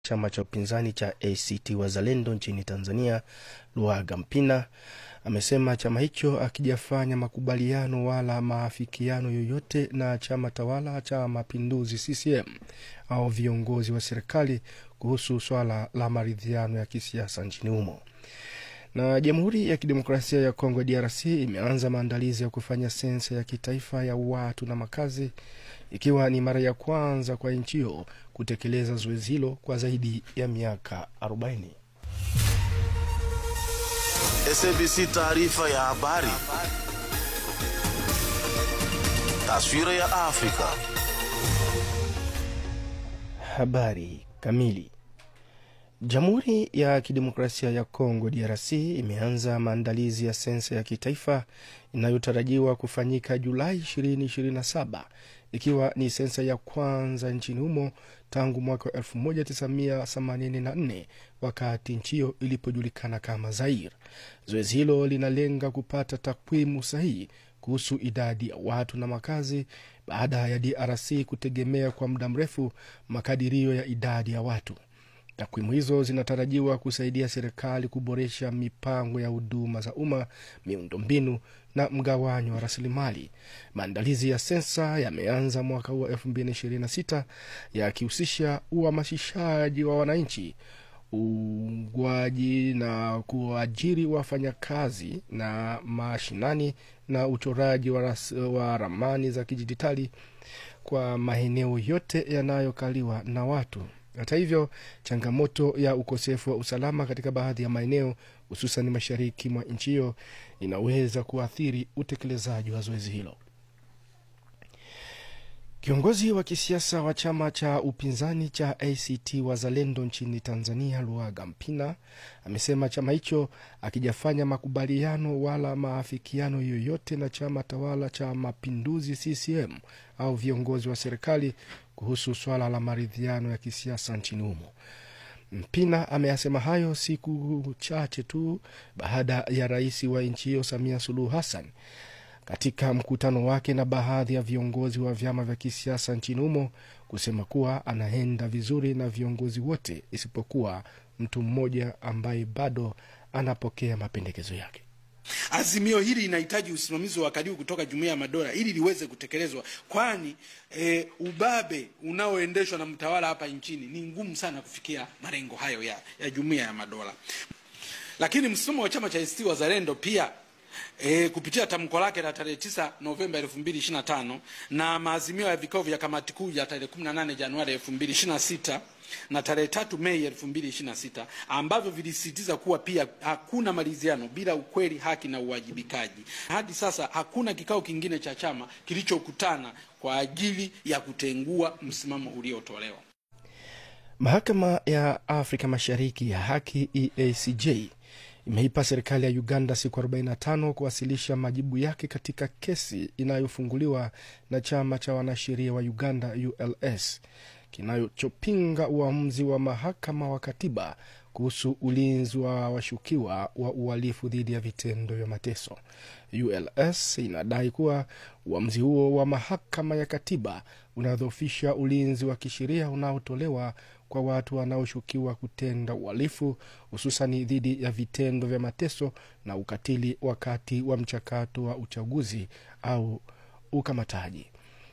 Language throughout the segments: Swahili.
chama cha upinzani cha ACT Wazalendo nchini Tanzania, Luhaga Mpina amesema chama hicho akijafanya makubaliano wala maafikiano yoyote na chama tawala cha Mapinduzi CCM au viongozi wa serikali kuhusu swala la maridhiano ya kisiasa nchini humo. Na Jamhuri ya Kidemokrasia ya Kongo DRC imeanza maandalizi ya kufanya sensa ya kitaifa ya watu na makazi ikiwa ni mara ya kwanza kwa nchi hiyo kutekeleza zoezi hilo kwa zaidi ya miaka 40. SABC taarifa ya habari. Taswira ya Afrika. Habari kamili. Jamhuri ya Kidemokrasia ya Kongo DRC imeanza maandalizi ya sensa ya kitaifa inayotarajiwa kufanyika Julai 2027 ikiwa ni sensa ya kwanza nchini humo tangu mwaka 1984 wakati nchi hiyo ilipojulikana kama Zaire. Zoezi hilo linalenga kupata takwimu sahihi kuhusu idadi ya watu na makazi baada ya DRC kutegemea kwa muda mrefu makadirio ya idadi ya watu. Takwimu hizo zinatarajiwa kusaidia serikali kuboresha mipango ya huduma za umma, miundombinu na mgawanyo wa rasilimali. Maandalizi ya sensa yameanza mwaka huu wa 2026 yakihusisha uhamasishaji wa wananchi, uungwaji na kuajiri wafanyakazi na mashinani na uchoraji wa, ras, wa ramani za kidijitali kwa maeneo yote yanayokaliwa na watu. Hata hivyo, changamoto ya ukosefu wa usalama katika baadhi ya maeneo hususan mashariki mwa nchi hiyo inaweza kuathiri utekelezaji wa zoezi hilo. Kiongozi wa kisiasa wa chama cha upinzani cha ACT Wazalendo nchini Tanzania, Luhaga Mpina amesema chama hicho akijafanya makubaliano wala maafikiano yoyote na chama tawala cha Mapinduzi CCM au viongozi wa serikali kuhusu swala la maridhiano ya kisiasa nchini humo. Mpina ameyasema hayo siku chache tu baada ya rais wa nchi hiyo Samia Suluhu Hassan katika mkutano wake na baadhi ya viongozi wa vyama vya kisiasa nchini humo kusema kuwa anaenda vizuri na viongozi wote isipokuwa mtu mmoja ambaye bado anapokea mapendekezo yake. Azimio hili linahitaji usimamizi wa karibu kutoka Jumuiya ya Madola ili liweze kutekelezwa, kwani e, ubabe unaoendeshwa na mtawala hapa nchini ni ngumu sana kufikia malengo hayo ya, ya Jumuiya ya Madola. Lakini msimamo wa chama cha ACT Wazalendo pia E, kupitia tamko lake la tarehe 9 Novemba 2025 na maazimio ya vikao vya kamati kuu ya tarehe 18 Januari 2026 na tarehe tatu Mei 2026 ambavyo vilisisitiza kuwa pia hakuna maridhiano bila ukweli, haki na uwajibikaji. Hadi sasa hakuna kikao kingine cha chama kilichokutana kwa ajili ya kutengua msimamo uliotolewa. Mahakama ya Afrika Mashariki ya Haki EACJ imeipa serikali ya Uganda siku 45 kuwasilisha majibu yake katika kesi inayofunguliwa na chama cha wanasheria wa Uganda ULS kinachopinga uamuzi wa mahakama wa katiba kuhusu ulinzi wa washukiwa wa uhalifu dhidi ya vitendo vya mateso. ULS inadai kuwa uamuzi huo wa mahakama ya katiba unadhoofisha ulinzi wa kisheria unaotolewa kwa watu wanaoshukiwa kutenda uhalifu hususani dhidi ya vitendo vya mateso na ukatili wakati wa mchakato wa uchaguzi au ukamataji.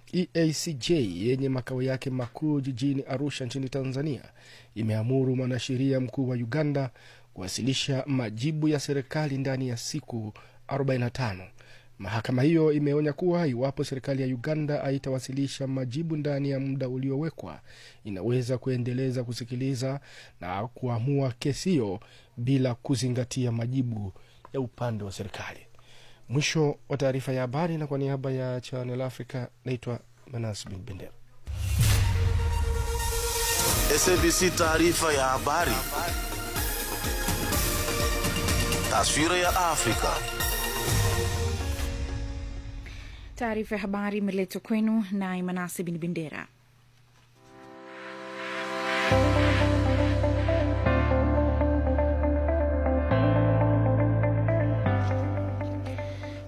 EACJ yenye makao yake makuu jijini Arusha nchini Tanzania imeamuru mwanasheria mkuu wa Uganda kuwasilisha majibu ya serikali ndani ya siku 45. Mahakama hiyo imeonya kuwa iwapo serikali ya Uganda haitawasilisha majibu ndani ya muda uliowekwa, inaweza kuendeleza kusikiliza na kuamua kesi hiyo bila kuzingatia majibu ya upande wa serikali. Mwisho wa taarifa ya habari, na kwa niaba ya Channel Africa naitwa Manas Bin Bendera. SABC taarifa ya habari. Taswira ya Afrika. Taarifa ya habari imeletwa kwenu na Imanasi Bin Bendera.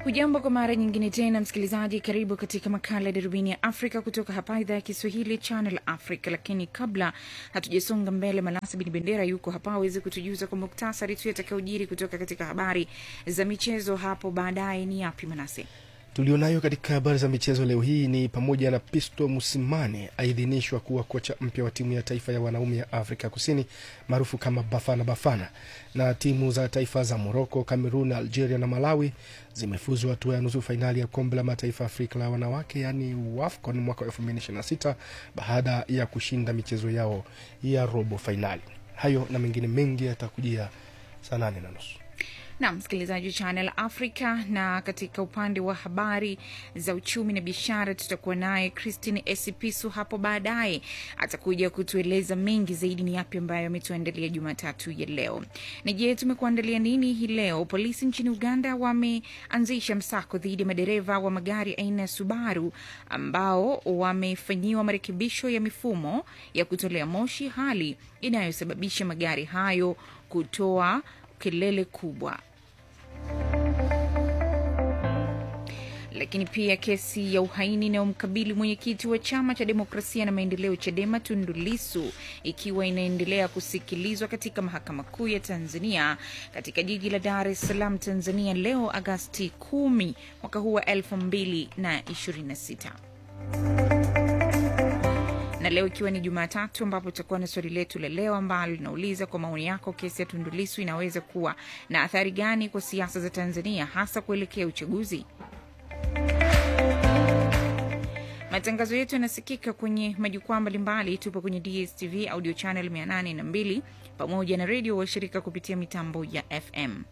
Hujambo kwa mara nyingine tena msikilizaji, karibu katika makala ya darubini ya Afrika kutoka hapa idhaa ya Kiswahili Channel Africa. Lakini kabla hatujasonga mbele, Malasa Bin Bendera yuko hapa aweze kutujuza kwa muktasari tu yatakayojiri kutoka katika habari za michezo hapo baadaye. Ni yapi Manase? tulionayo katika habari za michezo leo hii ni pamoja na Pisto Musimane aidhinishwa kuwa kocha mpya wa timu ya taifa ya wanaume ya Afrika Kusini maarufu kama Bafana Bafana, na timu za taifa za Moroko, Cameroon, Algeria na Malawi zimefuzu hatua ya nusu fainali ya kombe la mataifa Afrika la wanawake yaani WAFCON mwaka 2026 baada ya kushinda michezo yao ya robo fainali. Hayo na mengine mengi yatakujia saa nane na nusu. na msikilizaji wa Channel Africa. Na katika upande wa habari za uchumi na biashara, tutakuwa naye Christine Esipisu hapo baadaye, atakuja kutueleza mengi zaidi ni yapi ambayo ametuandalia Jumatatu ya leo. Na je, tumekuandalia nini hii leo? Polisi nchini Uganda wameanzisha msako dhidi ya madereva wa magari aina ya Subaru ambao wamefanyiwa marekebisho ya mifumo ya kutolea moshi, hali inayosababisha magari hayo kutoa kelele kubwa. Lakini pia kesi ya uhaini inayomkabili mwenyekiti wa chama cha demokrasia na maendeleo CHADEMA Tundu Lissu ikiwa inaendelea kusikilizwa katika mahakama kuu ya Tanzania katika jiji la Dar es Salaam, Tanzania leo Agasti 10 mwaka huu wa 2026 na leo ikiwa ni Jumatatu ambapo tutakuwa na swali letu la leo ambalo linauliza kwa maoni yako, kesi ya Tundu Lissu inaweza kuwa na athari gani kwa siasa za Tanzania hasa kuelekea uchaguzi? Matangazo yetu yanasikika kwenye majukwaa mbalimbali. Tupo kwenye DSTV audio channel 802 pamoja na redio washirika kupitia mitambo ya FM.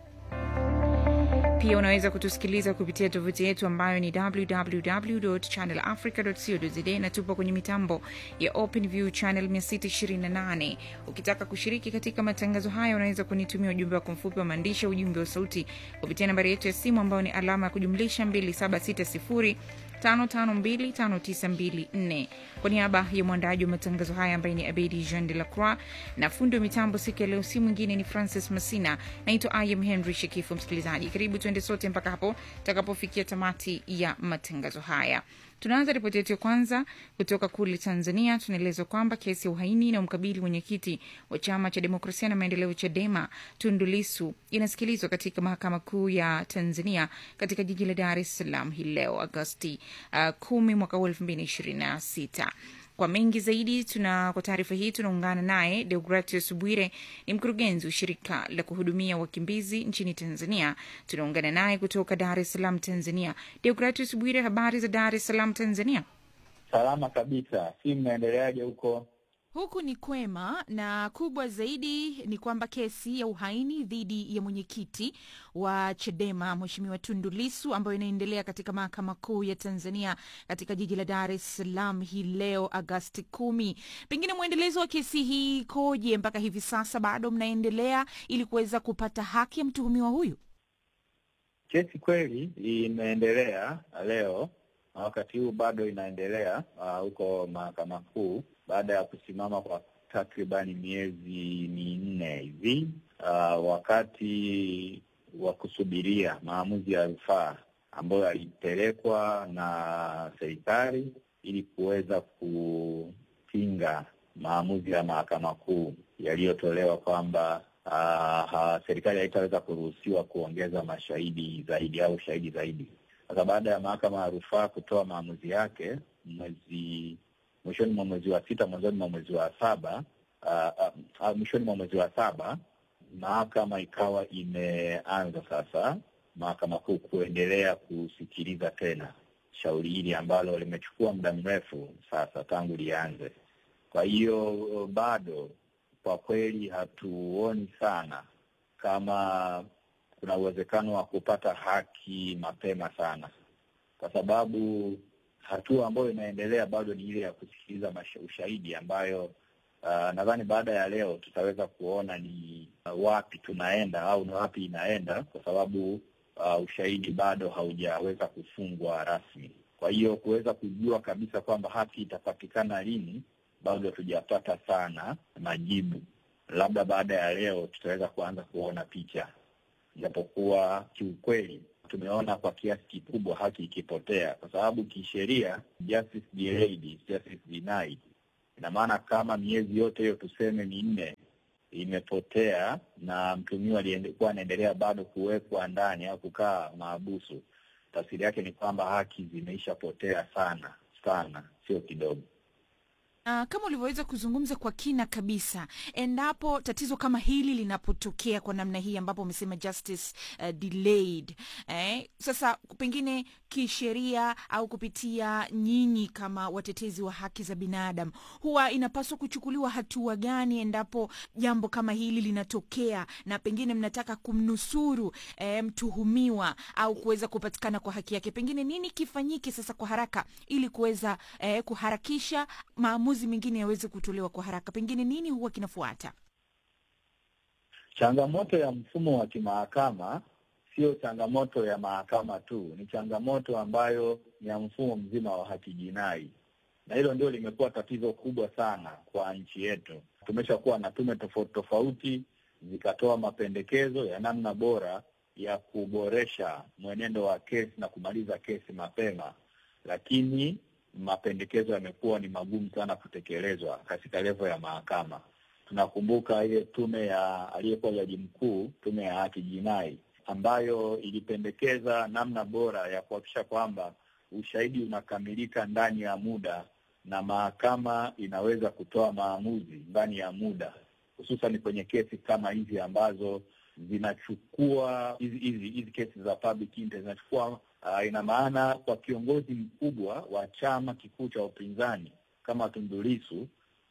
Pia unaweza kutusikiliza kupitia tovuti yetu ambayo ni www.channelafrica.co.za na tupo kwenye mitambo ya OpenView channel 628. Ukitaka kushiriki katika matangazo haya, unaweza kunitumia ujumbe wako mfupi wa maandishi, ujumbe wa sauti kupitia nambari yetu ya simu ambayo ni alama ya kujumlisha 2760 5525924 kwa niaba ya mwandaji wa matangazo haya ambaye ni Abedi Jean de la Croix na fundi wa mitambo siku ya leo, si mwingine ni Francis Masina. Naitwa Im Henry Shekifu. Msikilizaji, karibu tuende sote mpaka hapo takapofikia tamati ya matangazo haya. Tunaanza ripoti yetu ya kwanza kutoka kule Tanzania. Tunaelezwa kwamba kesi ya uhaini inayomkabili mwenyekiti wa chama cha demokrasia na maendeleo CHADEMA Tundu Lissu inasikilizwa katika mahakama kuu ya Tanzania katika jiji la Dar es Salaam hii leo Agosti uh, kumi mwaka huu elfu mbili ishirini na sita. Kwa mengi zaidi tuna kwa taarifa hii tunaungana naye Deogratius Bwire, ni mkurugenzi wa shirika la kuhudumia wakimbizi nchini Tanzania. Tunaungana naye kutoka Dar es Salaam, Tanzania. Deogratius Bwire, habari za Dar es Salaam, Tanzania? Salama kabisa. Si mnaendeleaje huko? Huku ni kwema, na kubwa zaidi ni kwamba kesi ya uhaini dhidi ya mwenyekiti wa CHADEMA Mheshimiwa Tundu Lissu ambayo inaendelea katika mahakama kuu ya Tanzania katika jiji la Dar es Salaam hii leo Agasti kumi. Pengine mwendelezo wa kesi hii ikoje mpaka hivi sasa? Bado mnaendelea ili kuweza kupata haki ya mtuhumiwa huyu? Kesi kweli imeendelea leo na wakati huu bado inaendelea huko uh, mahakama kuu baada ya kusimama kwa takribani miezi minne hivi uh, wakati wa kusubiria maamuzi ya rufaa ambayo yalipelekwa na serikali ili kuweza kupinga maamuzi ya mahakama kuu yaliyotolewa kwamba uh, serikali haitaweza kuruhusiwa kuongeza mashahidi zaidi au shahidi zaidi. Sasa baada ya mahakama ya rufaa kutoa maamuzi yake mwezi mwishoni mwa mwezi wa sita mwanzoni mwa mwezi wa saba uh, uh, mwishoni mwa mwezi wa saba mahakama ikawa imeanza sasa mahakama kuu kuendelea kusikiliza tena shauri hili ambalo limechukua muda mrefu sasa tangu lianze. Kwa hiyo bado kwa kweli hatuoni sana kama kuna uwezekano wa kupata haki mapema sana, kwa sababu hatua ambayo inaendelea bado ni ile ya kusikiliza ushahidi ambayo uh, nadhani baada ya leo tutaweza kuona ni uh, wapi tunaenda au ni wapi inaenda, kwa sababu uh, ushahidi bado haujaweza kufungwa rasmi. Kwa hiyo kuweza kujua kabisa kwamba haki itapatikana lini bado hatujapata sana majibu. Labda baada ya leo tutaweza kuanza kuona picha, japokuwa kiukweli tumeona kwa kiasi kikubwa haki ikipotea, kwa sababu kisheria justice delayed is justice denied. Ina maana kama miezi yote hiyo tuseme minne imepotea na mtumiwa aliyekuwa anaendelea bado kuwekwa ndani au kukaa maabusu, tafsiri yake ni kwamba haki zimeishapotea sana sana, sio kidogo. Uh, kama ulivyoweza kuzungumza kwa kina kabisa, endapo tatizo kama hili linapotokea kwa namna hii ambapo umesema justice uh, delayed eh, sasa pengine kisheria au kupitia nyinyi kama watetezi wa haki za binadamu, huwa inapaswa kuchukuliwa hatua gani endapo jambo kama hili linatokea na pengine mnataka kumnusuru eh, mtuhumiwa au kuweza kupatikana kwa haki yake, pengine nini kifanyike sasa kwa haraka ili kuweza eh, kuharakisha maamuzi mengine yaweze kutolewa kwa haraka, pengine nini huwa kinafuata? Changamoto ya mfumo wa kimahakama sio changamoto ya mahakama tu, ni changamoto ambayo ni ya mfumo mzima wa haki jinai, na hilo ndio limekuwa tatizo kubwa sana kwa nchi yetu. Tumeshakuwa na tume tofauti tofauti zikatoa mapendekezo ya namna bora ya kuboresha mwenendo wa kesi na kumaliza kesi mapema, lakini mapendekezo yamekuwa ni magumu sana kutekelezwa katika levo ya mahakama. Tunakumbuka ile tume ya aliyekuwa jaji mkuu, tume ya haki jinai, ambayo ilipendekeza namna bora ya kuhakikisha kwamba ushahidi unakamilika ndani ya muda na mahakama inaweza kutoa maamuzi ndani ya muda, hususan kwenye kesi kama hizi ambazo zinachukua hizi hizi hizi kesi za public interest zinachukua uh, ina maana kwa kiongozi mkubwa wa chama kikuu cha upinzani kama Tundu Lissu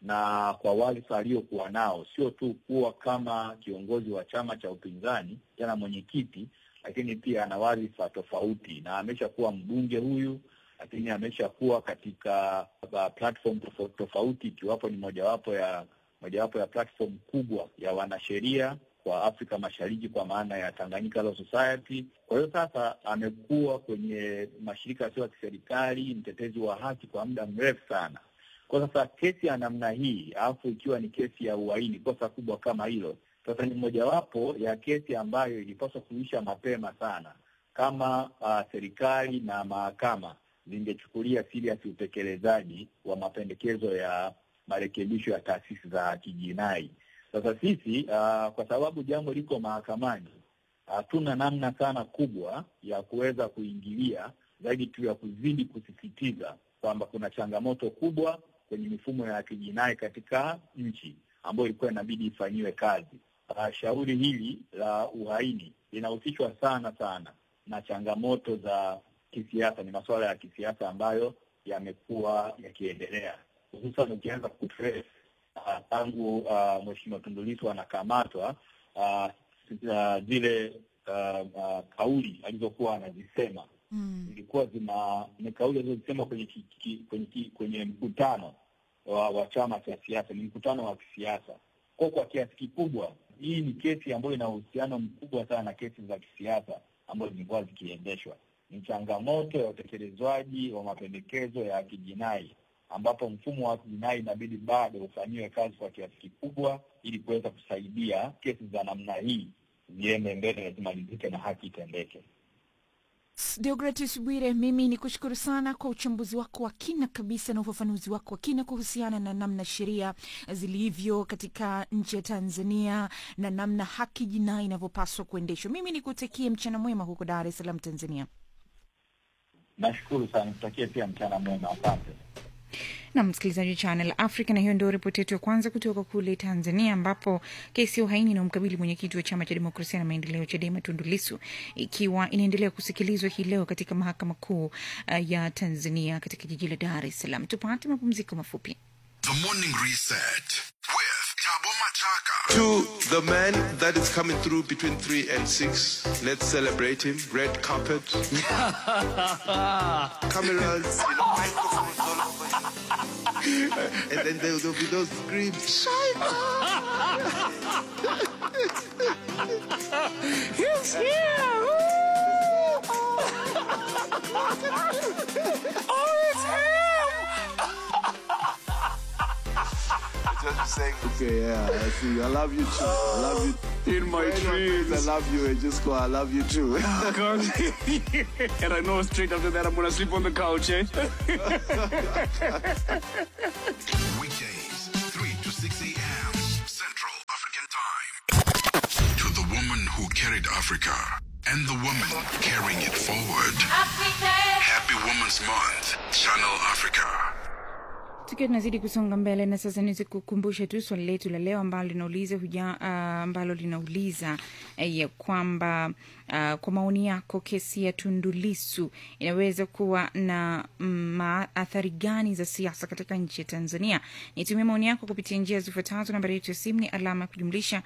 na kwa wadhifa aliokuwa nao, sio tu kuwa kama kiongozi wa chama cha upinzani tena mwenyekiti, lakini pia ana wadhifa tofauti, na ameshakuwa mbunge huyu, lakini ameshakuwa katika uh, platform tofauti tofauti, ikiwapo ni mojawapo ya mojawapo ya platform kubwa ya wanasheria kwa Afrika Mashariki kwa maana ya Tanganyika Law Society. Kwa hiyo sasa amekuwa kwenye mashirika yasiyo ya kiserikali, mtetezi wa haki kwa muda mrefu sana. Kwa sasa kesi ya namna hii, alafu ikiwa ni kesi ya uhaini, kosa kubwa kama hilo, sasa ni mojawapo ya kesi ambayo ilipaswa kuisha mapema sana kama uh, serikali na mahakama zingechukulia serious utekelezaji wa mapendekezo ya marekebisho ya taasisi za kijinai. Sasa sisi uh, kwa sababu jambo liko mahakamani, hatuna uh, namna sana kubwa ya kuweza kuingilia zaidi tu ya kuzidi kusisitiza kwamba kuna changamoto kubwa kwenye mifumo ya kijinai katika nchi ambayo ilikuwa inabidi ifanyiwe kazi. Uh, shauri hili la uhaini linahusishwa sana sana na changamoto za kisiasa, ni masuala ya kisiasa ambayo yamekuwa yakiendelea, hususan ukianza kutrace tangu uh, uh, Mheshimiwa Tundu Lissu anakamatwa uh, uh, zile uh, uh, kauli alizokuwa anazisema Mm. zilikuwa zina ni kauli alizozisema kwenye ki, ki, kwenye, ki, kwenye mkutano wa, wa chama cha siasa, ni mkutano wa kisiasa. Kwa kwa kiasi kikubwa hii ni kesi ambayo ina uhusiano mkubwa sana na kesi za kisiasa ambazo zilikuwa zikiendeshwa. Ni changamoto ya utekelezwaji wa mapendekezo ya kijinai ambapo mfumo wa kijinai inabidi bado ufanyiwe kazi kwa kiasi kikubwa ili kuweza kusaidia kesi za namna hii ziende mbele na zimalizike na haki itendeke. Deogratis Bwire, mimi ni kushukuru sana kwa uchambuzi wako wa kina kabisa na ufafanuzi wako wa kina kuhusiana na namna sheria zilivyo katika nchi ya Tanzania na namna haki jinai inavyopaswa kuendeshwa. Mimi nikutakie mchana mwema huko Dar es Salaam, Tanzania. Nashukuru sana, tutakie pia mchana mwema, asante. na msikilizaji wa Channel Africa, na hiyo ndio ripoti yetu ya kwanza kutoka kule Tanzania, ambapo kesi ya uhaini inayomkabili mwenyekiti wa chama cha demokrasia na maendeleo CHADEMA Tundu Lissu ikiwa inaendelea kusikilizwa hii leo katika mahakama kuu uh, ya Tanzania katika jiji la Dar es Salaam. Tupate mapumziko mafupi. The Morning Reset with Tabo Machaka. To the man that is coming through between 3 and 6, let's celebrate him. Red carpet. Cameras. You know, microphones all over him. and then there will be those screams. He's here! oh, it's him! Just saying. Okay, yeah, I see. I love you too. I love you. In my Anyone dreams. says I love you and just go, I love you too. God. and I know straight after that I'm gonna sleep on the couch, eh? Weekdays, 3 to 6 a.m. Central African Time. To the woman who carried Africa and the woman carrying it forward. Happy Women's Month, Channel Africa. tukiwa tunazidi kusonga mbele na sasa niweze kukumbusha tu swali letu la leo ambalo linauliza huja uh, ambalo linauliza uh, ya kwamba uh, kwa maoni yako kesi ya tundulisu inaweza kuwa na maathari gani za siasa katika nchi ya tanzania nitumia maoni yako kupitia njia zifuatazo nambari yetu ya simu ni alama ya kujumlisha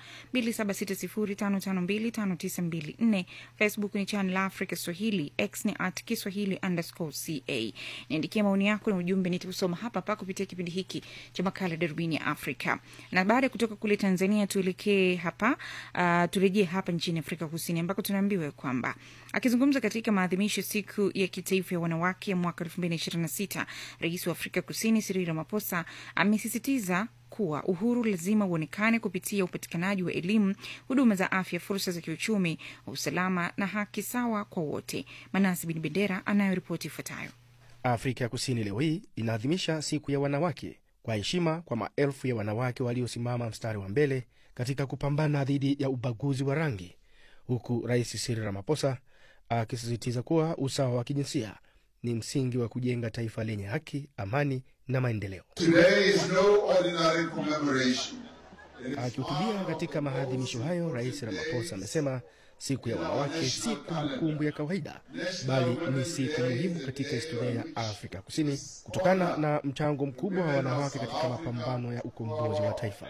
2760552594 facebook ni channel africa swahili x ni at kiswahili underscore ca niandikia maoni yako na ujumbe nitausoma hapa hapa kupitia kipindi hiki cha makala darubini ya afrika na baada ya kutoka kule tanzania tuelekee hapa uh, turejee hapa nchini afrika kusini ambako tunaambiwa kwamba akizungumza katika maadhimisho siku ya kitaifa ya wanawake ya mwaka 2026 rais wa afrika kusini Cyril Ramaphosa amesisitiza kuwa uhuru lazima uonekane kupitia upatikanaji wa elimu, huduma za afya, fursa za kiuchumi, usalama na haki sawa kwa wote. Manasi Bin Bendera anayoripoti ifuatayo. Afrika ya Kusini leo hii inaadhimisha siku ya wanawake kwa heshima kwa maelfu ya wanawake waliosimama mstari wa mbele katika kupambana dhidi ya ubaguzi wa rangi, huku Rais Cyril Ramaphosa akisisitiza kuwa usawa wa kijinsia ni msingi wa kujenga taifa lenye haki, amani na maendeleo. Today is no ordinary commemoration. Akihutubia katika maadhimisho hayo, Rais Ramaphosa amesema siku ya wanawake si kumbukumbu ya kawaida, bali ni siku muhimu katika historia ya Afrika Kusini kutokana na mchango mkubwa wa wanawake katika mapambano ya ukombozi wa taifa.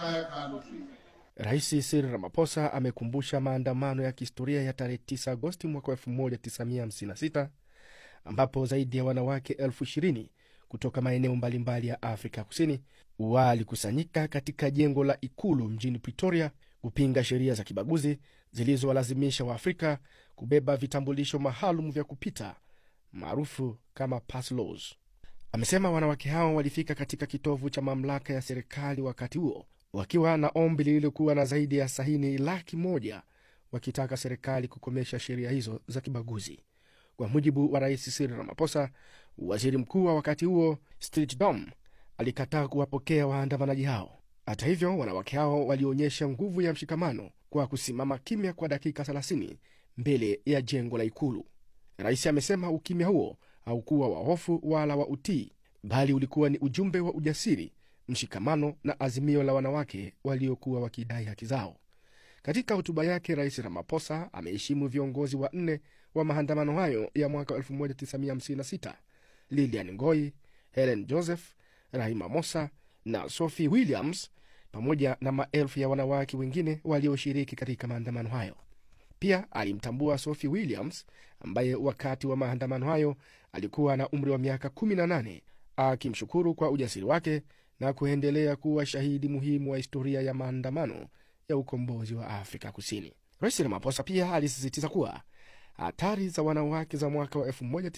Rais Cyril Ramaphosa amekumbusha maandamano ya kihistoria ya tarehe 9 Agosti mwaka 1956 ambapo zaidi ya wanawake elfu ishirini kutoka maeneo mbalimbali ya Afrika Kusini walikusanyika katika jengo la ikulu mjini Pretoria kupinga sheria za kibaguzi zilizowalazimisha Waafrika kubeba vitambulisho maalum vya kupita maarufu kama pass laws. Amesema wanawake hao walifika katika kitovu cha mamlaka ya serikali wakati huo wakiwa na ombi lililokuwa na zaidi ya sahini laki moja wakitaka serikali kukomesha sheria hizo za kibaguzi. Kwa mujibu wa rais Cyril Ramaphosa, waziri mkuu wa wakati huo Stiltje Dom alikataa kuwapokea waandamanaji hao. Hata hivyo, wanawake hao walionyesha nguvu ya mshikamano kwa kusimama kimya kwa dakika 30 mbele ya jengo la ikulu. Rais amesema ukimya huo haukuwa wa hofu wala wa utii, bali ulikuwa ni ujumbe wa ujasiri, mshikamano na azimio la wanawake waliokuwa wakidai haki zao. Katika hotuba yake, Rais Ramaphosa ameheshimu viongozi wanne wa maandamano hayo ya mwaka 1956 Lilian Ngoi, Helen Joseph, Rahima Mosa na Sophie Williams, pamoja na maelfu ya wanawake wengine walioshiriki katika maandamano hayo. Pia alimtambua Sophie Williams ambaye wakati wa maandamano hayo alikuwa na umri wa miaka 18, akimshukuru kwa ujasiri wake na kuendelea kuwa shahidi muhimu wa historia ya maandamano ya ukombozi wa Afrika Kusini. Rais Ramaphosa pia alisisitiza kuwa hatari za wanawake za mwaka wa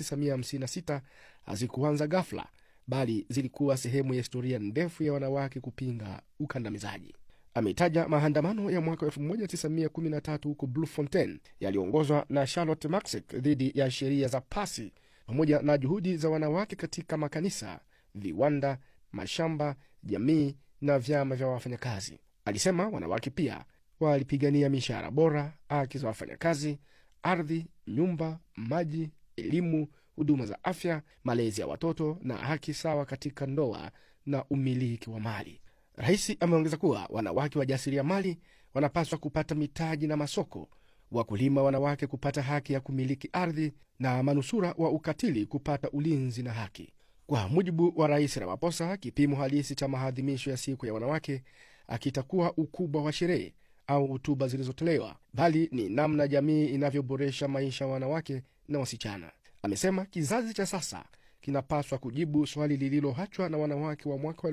1956 hazikuanza ghafla, bali zilikuwa sehemu ya historia ndefu ya wanawake kupinga ukandamizaji. Ameitaja maandamano ya mwaka 1913 huko Bloemfontein yaliyoongozwa na Charlotte Maxek dhidi ya sheria za pasi pamoja na juhudi za wanawake katika makanisa, viwanda, mashamba, jamii na vyama vya wafanyakazi. Alisema wanawake pia walipigania mishahara bora, haki za wafanyakazi, ardhi, nyumba, maji, elimu, huduma za afya, malezi ya watoto na haki sawa katika ndoa na umiliki wa mali. Rais ameongeza kuwa wanawake wajasiriamali wanapaswa kupata mitaji na masoko, wakulima wanawake kupata haki ya kumiliki ardhi, na manusura wa ukatili kupata ulinzi na haki. Kwa mujibu wa Rais Ramaphosa, kipimo halisi cha maadhimisho ya siku ya wanawake akitakuwa ukubwa wa sherehe au hotuba zilizotolewa, bali ni namna jamii inavyoboresha maisha ya wanawake na wasichana. Amesema kizazi cha sasa kinapaswa kujibu swali lililoachwa na wanawake wa mwaka wa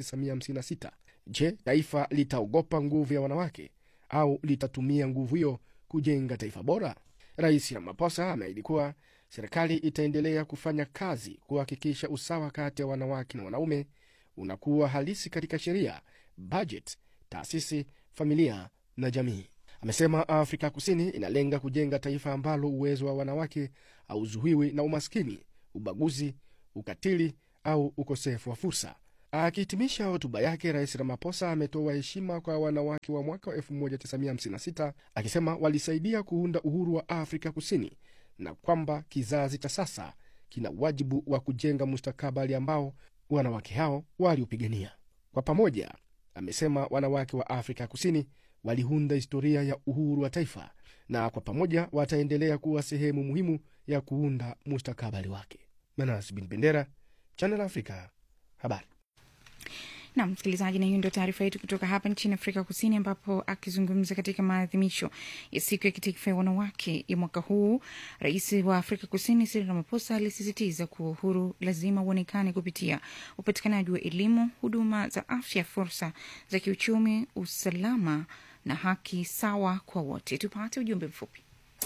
1956: Je, taifa litaogopa nguvu ya wanawake au litatumia nguvu hiyo kujenga taifa bora? Rais Ramaphosa ameahidi kuwa serikali itaendelea kufanya kazi kuhakikisha usawa kati ya wanawake na wanaume, unakuwa halisi katika sheria, bajeti, taasisi, familia na jamii. Amesema Afrika Kusini inalenga kujenga taifa ambalo uwezo wa wanawake hauzuiwi na umaskini, ubaguzi, ukatili au ukosefu wa fursa. Akihitimisha hotuba yake, Rais Ramaphosa ametoa heshima kwa wanawake wa mwaka wa 1956 akisema walisaidia kuunda uhuru wa Afrika Kusini na kwamba kizazi cha sasa kina wajibu wa kujenga mustakabali ambao wanawake hao waliupigania kwa pamoja. Amesema wanawake wa Afrika Kusini waliunda historia ya uhuru wa taifa na kwa pamoja wataendelea kuwa sehemu muhimu ya kuunda mustakabali wake. Manas Bin Bendera, Channel Africa, habari na msikilizaji, na hiyo ndio taarifa yetu kutoka hapa nchini Afrika Kusini, ambapo akizungumza katika maadhimisho ya siku ya kitaifa ya wanawake ya mwaka huu, rais wa Afrika Kusini Cyril Ramaphosa alisisitiza kuwa uhuru lazima uonekane kupitia upatikanaji wa elimu, huduma za afya, fursa za kiuchumi, usalama na haki sawa kwa wote. Tupate ujumbe mfupi.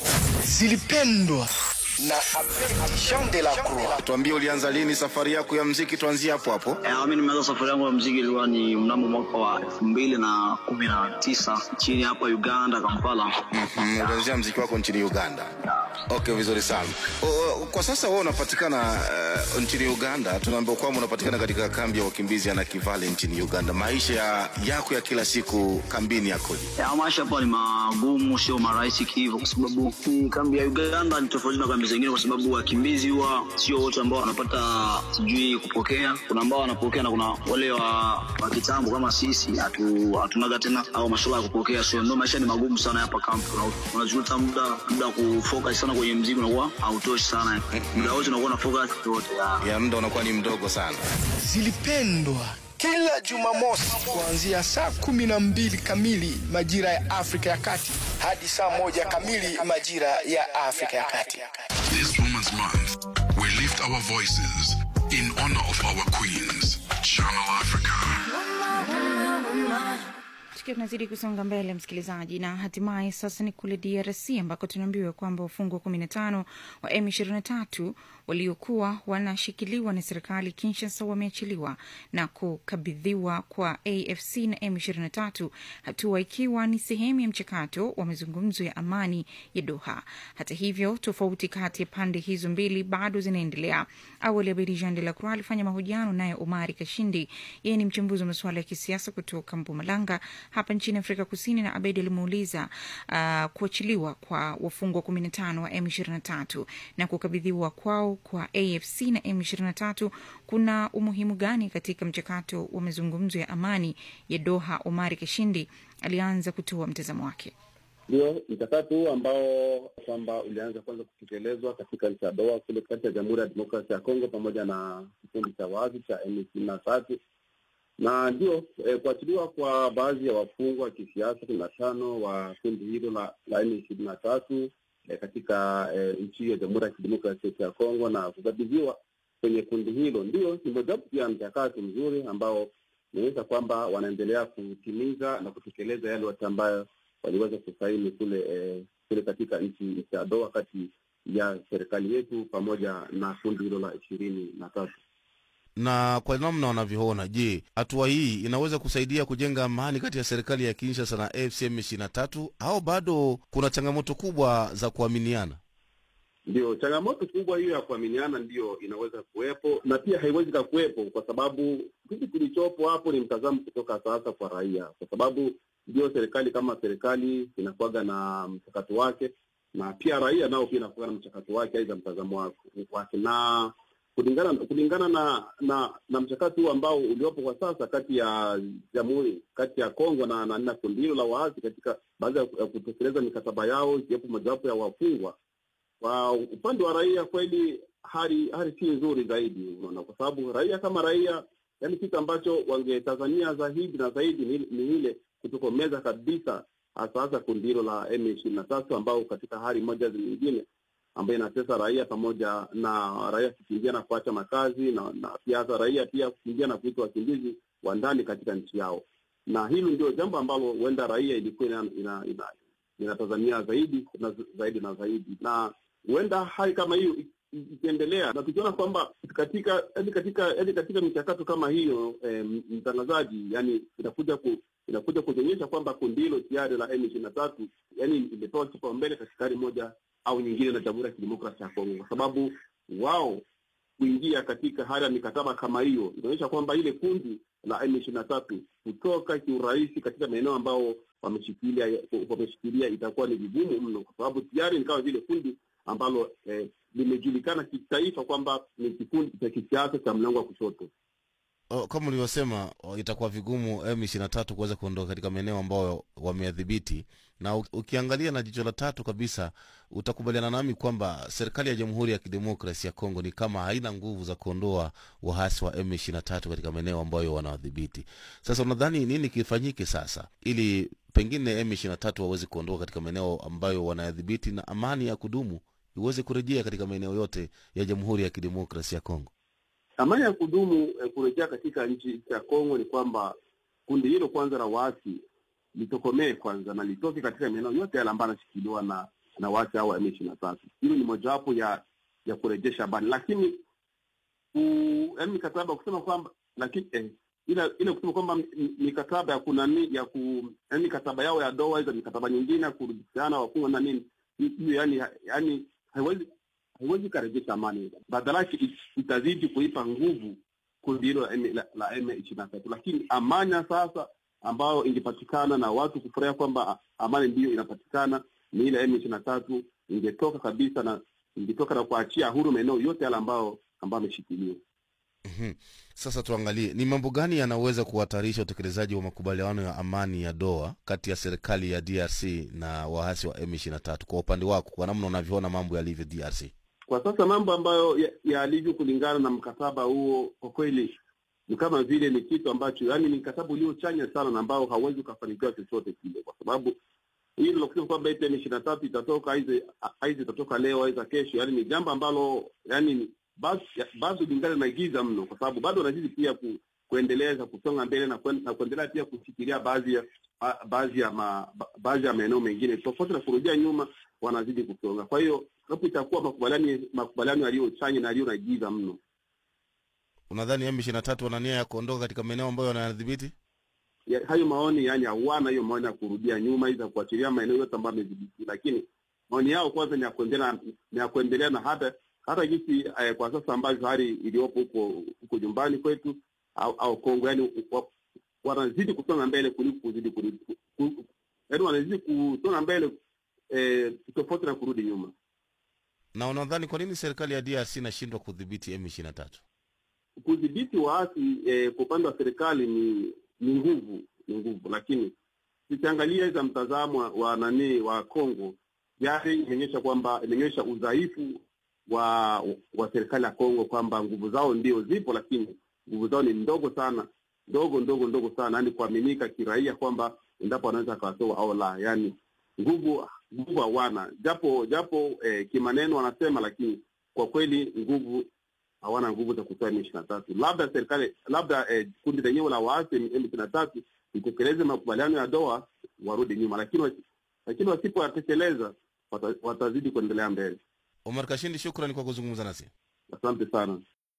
zilipendwa na Jean de la Croix. Tuambie ulianza lini safari yako ya mziki, tuanzie hapo hapo. Eh, mi nimeanza safari yangu ya mziki ilikuwa ni mnamo mwaka wa elfu mbili na kumi na tisa nchini hapa Uganda, Kampala. Mhm, ulianzia mziki wako nchini Uganda. Okay, vizuri sana. O, o, kwa sasa wewe unapatikana uh, nchini Uganda. Tunaambiwa kwamba unapatikana katika kambi ya wakimbizi ya Nakivale nchini Uganda. Maisha ya, yako ya kila siku kambini yakoje? Ya, maisha hapa ni magumu, sio marahisi kihivyo, kwa sababu hii kambi ya Uganda ni tofauti na kambi zingine, kwa sababu wakimbizi huwa sio wote ambao wanapata sijui kupokea. Kuna ambao wanapokea na kuna wale wa, wa kitambo kama sisi hatu, hatunaga tena au masuala ya kupokea, so ndio maisha ni magumu sana hapa kambi. Una- Unajuta muda muda wa kufocus sana kwenye mziki unakuwa hautoshi sana, muda wote unakuwa na focus yote Ya muda unakuwa ni mdogo sana. zilipendwa kila Jumamosi kuanzia saa kumi na mbili kamili majira ya Afrika ya Kati hadi saa moja kamili majira ya Afrika ya Kati. This Women's Month, we lift our voices in honor of our queens. Channel Africa. Tukiwa tunazidi kusonga mbele, msikilizaji, na hatimaye sasa ni kule DRC ambako tunaambiwa kwamba wafungwa kumi na tano wa M23 waliokuwa wanashikiliwa na serikali Kinshasa wameachiliwa na kukabidhiwa kwa AFC na M23, hatua ikiwa ni sehemu ya mchakato wa mazungumzo ya amani ya Doha. Hata hivyo, tofauti kati ya pande hizo mbili bado zinaendelea. Awali Abedi Jean de la Croix alifanya mahojiano naye Omari Kashindi, yeye ni mchambuzi wa masuala ya kisiasa kutoka Mpumalanga hapa nchini Afrika Kusini, na Abedi alimuuliza uh, kuachiliwa kwa wafungwa kumi na tano wa M23 na kukabidhiwa kwao kwa AFC na M23 kuna umuhimu gani katika mchakato wa mazungumzo ya amani ya Doha. Omari Kashindi alianza kutoa mtazamo wake. Ndio mchakato huu ambao kwamba ulianza kwanza kutekelezwa katika nchi ya Doha kule kati ya Jamhuri ya Demokrasia ya Kongo pamoja na kikundi cha wazi cha M ishirini na tatu na ndio eh, kuachiliwa kwa baadhi ya wafungwa wa kisiasa kumi na tano wa kundi hilo la, la M ishirini na tatu eh, katika eh, nchi ya Jamhuri ya Kidemokrasia ya Kongo na kukabidhiwa kwenye kundi hilo, ndio ni mojawapo pia mchakato mzuri ambao inaonyesha kwamba wanaendelea kutimiza na kutekeleza yale yote ambayo waliweza kusaini kule eh, kule katika nchi nchi ya Doha kati ya serikali yetu pamoja na kundi hilo la ishirini na tatu. na kwa namna wanavyoona, je, hatua hii inaweza kusaidia kujenga amani kati ya serikali ya Kinshasa na AFC M23 au bado kuna changamoto kubwa za kuaminiana? Ndio changamoto kubwa hiyo ya kuaminiana ndiyo inaweza kuwepo na pia haiwezi kakuwepo, kwa sababu kitu kilichopo hapo ni mtazamo kutoka sasa kwa raia, kwa sababu ndio serikali kama serikali inakuwaga na mchakato wake, na pia raia nao pia inakuwa na mchakato wake, aidha mtazamo wake- wake na kulingana kulingana na na na mchakato huu ambao uliopo kwa sasa kati ya jamhuri kati ya Kongo na na, na kundi hilo la waasi katika baada ya ya kutekeleza mikataba yao ikiwepo mojawapo ya wafungwa kwa upande wa raia kweli hali hali si nzuri zaidi, unaona, kwa sababu raia kama raia, yani kitu ambacho wangetazamia zaidi na zaidi ni, ni ile kutokomeza kabisa hasa hasa kundi hilo la M ishirini na tatu ambao katika hali moja nyingine ambayo inatesa raia pamoja na raia kukimbia na kuacha makazi na, na pia hata raia pia kukimbia na kuitwa wakimbizi wa ndani katika nchi yao, na hilo ndio jambo ambalo huenda raia ilikuwa ina, ina, ina, inatazamia zaidi na zaidi na zaidi, na huenda hali kama hiyo ikiendelea na tukiona kwamba katika yani katika yani katika michakato kama hiyo eh, mtangazaji yani inakuja ku, inakuja kuonyesha kwamba kundi hilo tayari la M ishirini na tatu yani imepewa kipaumbele katika hali moja au nyingine na Jamhuri ya Kidemokrasia ya Kongo, kwa sababu wao kuingia katika hali ya mikataba kama hiyo inaonyesha kwamba ile kundi la M ishirini na tatu kutoka kiurahisi katika maeneo ambao wameshikilia wameshikilia itakuwa ni vigumu mno, kwa sababu tayari ni kama vile kundi ambalo eh, limejulikana kitaifa kwamba ni kikundi cha kisiasa cha mlango wa kushoto. O, kama ulivyosema o, itakuwa vigumu M23 kuweza kuondoka katika maeneo ambayo wameyadhibiti, na u- ukiangalia na jicho la tatu kabisa, utakubaliana nami kwamba serikali ya Jamhuri ya Kidemokrasi ya Kongo ni kama haina nguvu za kuondoa waasi wa M23 katika maeneo ambayo wanawadhibiti. Sasa unadhani nini kifanyike sasa ili pengine M23 waweze kuondoka katika maeneo ambayo wanayadhibiti na amani ya kudumu iweze kurejea katika maeneo yote ya Jamhuri ya Kidemokrasi ya Kongo? Amani ya kudumu eh, kurejea katika nchi ya Kongo ni kwamba kundi hilo kwanza la waasi litokomee kwanza na litoke katika maeneo yote yale ambayo yanashikiliwa na na waasi hao wa M ishirini na tatu. Hilo ni mojawapo ya ya kurejesha amani, lakini ku- yaani mikataba kusema kwamba lakini eh, ila ile kusema kwamba m- mikataba ya kunani ya ku yaani mikataba yao ya doa hizo mikataba nyingine ya kurudishiana wafungwa na nini hiyo yani yani haiwezi haiwezi ikarejesha amani, badala yake it- itazidi kuipa nguvu kundi hilo la M- la- la M ishirini na tatu. Lakini amani ya sasa ambayo ingepatikana na watu kufurahia kwamba a- amani ndiyo inapatikana ni ile M ishirini na tatu ingetoka kabisa na ingetoka na kuachia huru maeneo yote yale ambao ambayo ameshikiliwa. Mhm. Sasa tuangalie ni mambo gani yanaweza kuhatarisha utekelezaji wa makubaliano ya amani ya Doha kati ya serikali ya DRC na waasi wa M23 kwa upande wako, kwa namna unavyoona mambo yalivyo DRC. Kwa sasa mambo ambayo ya- yalivyo kulingana na mkataba huo, kwa kweli ni kama vile ni kitu ambacho yani ni mkataba uliochanya sana na ambao hauwezi ukafanikiwa chochote kile, kwa sababu hilo la kusema kwamba eti M ishirini na tatu itatoka aize aize itatoka leo aiza kesho, yani ni jambo ambalo yani ni- bado bado lingana na giza mno, kwa sababu bado wanazidi pia ku, kuendeleza kusonga mbele na, kuen, na kuendelea pia kushikilia baadhi ya ba- baadhi ya ma, ba- baadhi ya maeneo mengine tofauti na kurudia nyuma, wanazidi kusonga. Kwa hiyo hapo itakuwa makubaliano makubaliano yaliyochanya na yaliyo na giza mno. Unadhani M23 wana nia ya kuondoka katika maeneo ambayo wanayadhibiti? ya, hayo maoni yani hawana hiyo maoni ya kurudia nyuma iza kuachilia maeneo yote ambayo amedhibiti, lakini maoni yao kwanza ni ya kuendelea ni ya kuendelea na hata hata jinsi eh, kwa sasa ambavyo hali iliyopo huko huko nyumbani kwetu au, au Kongo yani wa, wanazidi kusonga mbele kuliko kuzidi kurudi ku- yani wanazidi kusonga mbele eh, tofauti na kurudi nyuma. Na unadhani kwa nini serikali ya DRC inashindwa kudhibiti M23? kudhibiti waasi eh, kwa upande wa serikali ni ni nguvu ni nguvu, lakini tukiangalia za mtazamo wa, wa nani wa Kongo tayari imeonyesha kwamba imeonyesha udhaifu wa wa serikali ya Kongo kwamba nguvu zao ndio zipo, lakini nguvu zao ni ndogo sana, ndogo ndogo ndogo sana, yani kuaminika kiraia kwamba endapo wanaweza akawatoa au la, yani nguvu nguvu hawana, japo japo eh, kimaneno wanasema, lakini kwa kweli nguvu hawana nguvu za kutoa M ishirini na tatu. Labda serikali labda eh, kundi lenyewe la waasi M ishirini na tatu litekeleze makubaliano ya Doha warudi nyuma, lakini wasi- lakini wasipoyatekeleza wata, watazidi kuendelea mbele. Omar Kashindi, shukrani kwa kuzungumza nasi. Asante sana.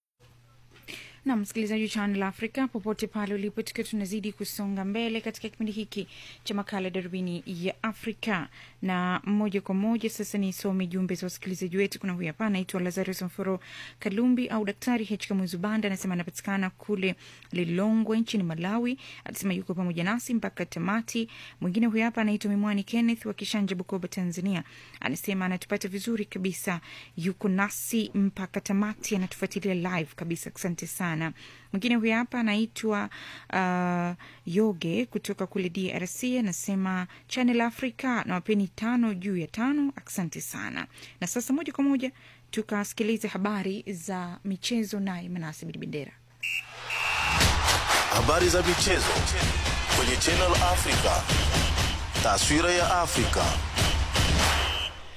na msikilizaji wa Channel Africa popote pale ulipo, tukiwa tunazidi kusonga mbele katika kipindi hiki cha makala darubini ya Afrika na moja kwa moja sasa nisome jumbe za wasikilizaji wetu. Kuna huyu hapa anaitwa Lazarus Mforo Kalumbi au Daktari H Kamuzubanda, anasema anapatikana kule Lilongwe nchini Malawi, anasema yuko pamoja nasi mpaka tamati. Mwingine huyu hapa anaitwa Mimwani Kenneth wa Kishanja, Bukoba, Tanzania, anasema anatupata vizuri kabisa, yuko nasi mpaka tamati, anatufuatilia live kabisa. Asante sana. Mwingine huyu hapa anaitwa uh, Yoge kutoka kule DRC, anasema Channel Africa na wapeni tano juu ya tano. Asante sana. Na sasa moja kwa moja tukasikilize habari za michezo, naye Manase Bendera. Habari za michezo kwenye Channel Africa. Taswira ya Afrika.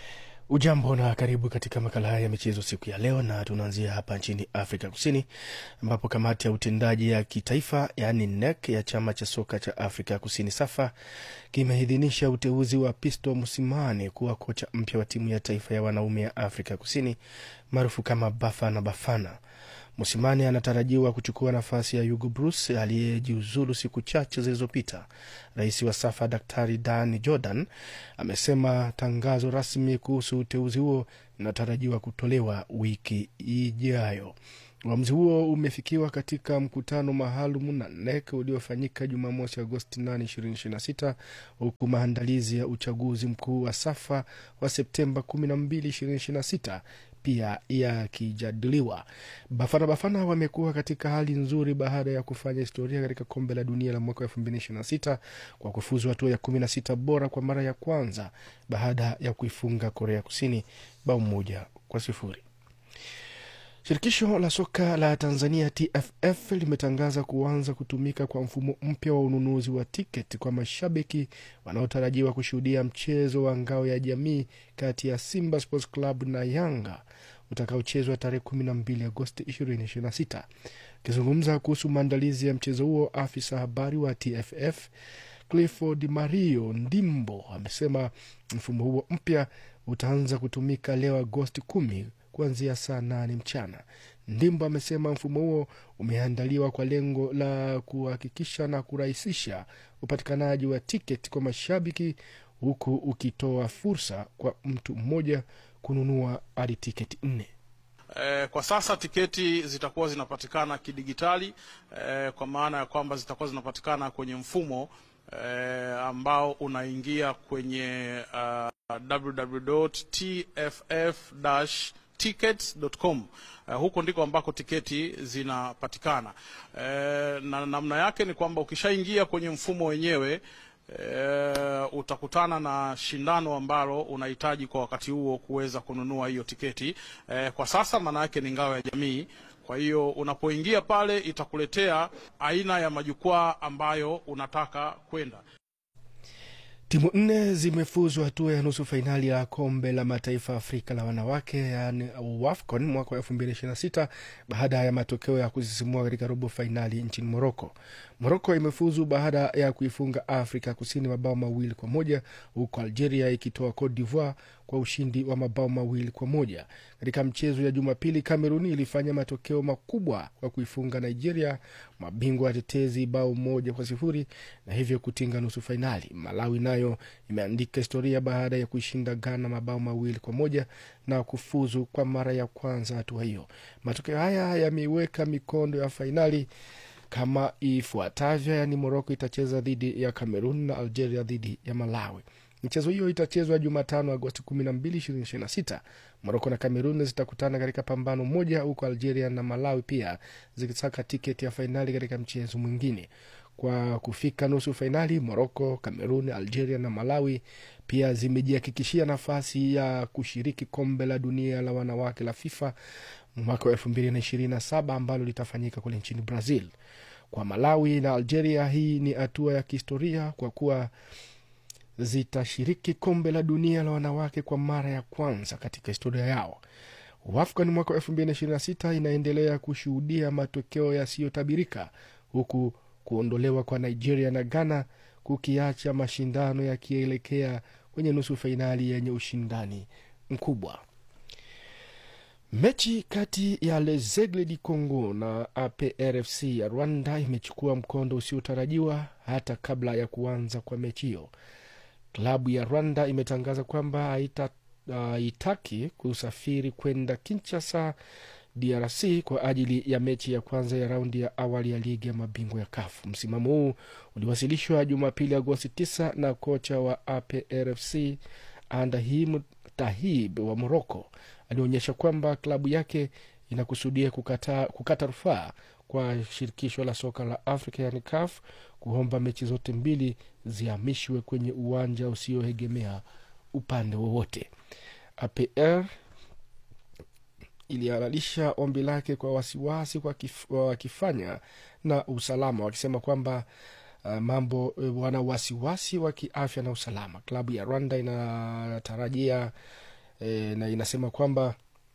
Ujambo na karibu katika makala haya ya michezo siku ya leo, na tunaanzia hapa nchini Afrika Kusini ambapo kamati ya utendaji ya kitaifa yaani NEC ya chama cha soka cha Afrika Kusini SAFA kimeidhinisha uteuzi wa Pisto Musimane kuwa kocha mpya wa timu ya taifa ya wanaume ya Afrika Kusini maarufu kama Bafana Bafana. Musimane anatarajiwa kuchukua nafasi ya Hugo Bruce aliyejiuzulu siku chache zilizopita. Rais wa SAFA Daktari Dan Jordan amesema tangazo rasmi kuhusu uteuzi huo linatarajiwa kutolewa wiki ijayo. Uamuzi huo umefikiwa katika mkutano maalum na NEC uliofanyika Jumamosi, Agosti 8, 2026 huku maandalizi ya uchaguzi mkuu wa SAFA wa Septemba 12, 2026 pia yakijadiliwa. Bafana Bafana wamekuwa katika hali nzuri baada ya kufanya historia katika kombe la dunia la mwaka 2026 kwa kufuzu hatua ya 16 bora kwa mara ya kwanza baada ya kuifunga Korea Kusini bao moja kwa sifuri. Shirikisho la soka la Tanzania TFF limetangaza kuanza kutumika kwa mfumo mpya wa ununuzi wa tiketi kwa mashabiki wanaotarajiwa kushuhudia mchezo wa ngao ya jamii kati ya Simba Sports Club na Yanga utakaochezwa tarehe 12 Agosti 2026. Akizungumza kuhusu maandalizi ya mchezo huo, afisa habari wa TFF Clifford Mario Ndimbo amesema mfumo huo mpya utaanza kutumika leo Agosti kumi kuanzia saa nane mchana. Ndimbo amesema mfumo huo umeandaliwa kwa lengo la kuhakikisha na kurahisisha upatikanaji wa tiketi kwa mashabiki huku ukitoa fursa kwa mtu mmoja kununua hadi tiketi nne. Eh, kwa sasa tiketi zitakuwa zinapatikana kidigitali eh, kwa maana ya kwamba zitakuwa zinapatikana kwenye mfumo eh, ambao unaingia kwenye uh, www.tff tickets.com. Uh, huko ndiko ambako tiketi zinapatikana. Uh, na namna yake ni kwamba ukishaingia kwenye mfumo wenyewe uh, utakutana na shindano ambalo unahitaji kwa wakati huo kuweza kununua hiyo tiketi. Uh, kwa sasa maana yake ni ngao ya jamii. Kwa hiyo unapoingia pale itakuletea aina ya majukwaa ambayo unataka kwenda. Timu nne zimefuzu hatua ya nusu fainali ya kombe la mataifa Afrika la wanawake yaani WAFCON mwaka wa elfu mbili ishirini na sita baada ya matokeo ya kusisimua katika robo fainali nchini Moroko. Moroko imefuzu baada ya kuifunga Afrika Kusini mabao mawili kwa moja huku Algeria ikitoa Cote d'Ivoire kwa ushindi wa mabao mawili kwa moja. Katika mchezo ya Jumapili, Kameruni ilifanya matokeo makubwa kwa kuifunga Nigeria, mabingwa watetezi, bao moja kwa sifuri na hivyo kutinga nusu fainali. Malawi nayo imeandika historia baada ya kuishinda Ghana mabao mawili kwa moja na kufuzu kwa mara ya kwanza hatua hiyo. Matokeo haya yameiweka mikondo ya fainali kama ifuatavyo, yaani Moroko itacheza dhidi ya Cameroon na Algeria dhidi ya Malawi. Michezo hiyo itachezwa Jumatano, Agosti 12, 2026. Moroko na Kamerun zitakutana katika pambano moja, huku Algeria na Malawi pia zikisaka tiketi ya fainali katika mchezo mwingine. Kwa kufika nusu fainali, Moroko, Kamerun, Algeria na Malawi pia zimejihakikishia nafasi ya kushiriki kombe la dunia la wanawake la FIFA mwaka wa elfu mbili na ishirini na saba ambalo litafanyika kule nchini Brazil. Kwa Malawi na Algeria, hii ni hatua ya kihistoria kwa kuwa zitashiriki kombe la dunia la wanawake kwa mara ya kwanza katika historia yao. WAFCON mwaka wa elfu mbili na ishirini na sita inaendelea kushuhudia matokeo yasiyotabirika huku kuondolewa kwa Nigeria na Ghana kukiacha mashindano yakielekea kwenye nusu fainali yenye ushindani mkubwa. Mechi kati ya Lezegle di Congo na APRFC ya Rwanda imechukua mkondo usiotarajiwa hata kabla ya kuanza kwa mechi hiyo. Klabu ya Rwanda imetangaza kwamba haitaki uh, kusafiri kwenda Kinshasa, DRC kwa ajili ya mechi ya kwanza ya raundi ya awali ya ligi ya mabingwa ya kafu Msimamo huu uliwasilishwa Jumapili, Agosti 9 na kocha wa APRFC Andahim Tahib wa Moroko alionyesha kwamba klabu yake inakusudia kukata, kukata rufaa kwa shirikisho la soka la Afrika yani CAF kuomba mechi zote mbili zihamishwe kwenye uwanja usioegemea upande wowote. APR ilihalalisha ombi lake kwa wasiwasi kwa kif, wakifanya na usalama wakisema kwamba uh, mambo wana wasiwasi wa kiafya na usalama. Klabu ya Rwanda inatarajia e, na inasema kwamba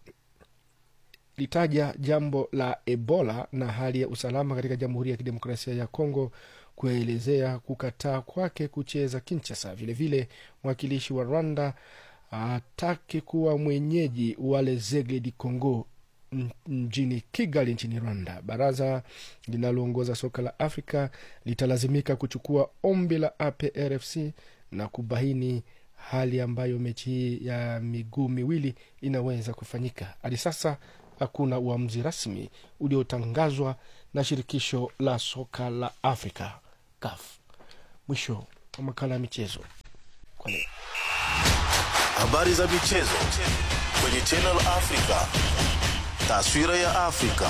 litaja jambo la ebola na hali ya usalama katika jamhuri ya kidemokrasia ya kongo kuelezea kukataa kwake kucheza kinchasa vilevile mwakilishi wa rwanda atake kuwa mwenyeji wa lezegle di congo mjini kigali nchini rwanda baraza linaloongoza soka la afrika litalazimika kuchukua ombi la aprfc na kubaini hali ambayo mechi hii ya miguu miwili inaweza kufanyika hadi sasa hakuna uamuzi rasmi uliotangazwa na shirikisho la soka la afrika caf mwisho wa makala ya michezo kwa leo habari za michezo kwenye channel africa taswira ya afrika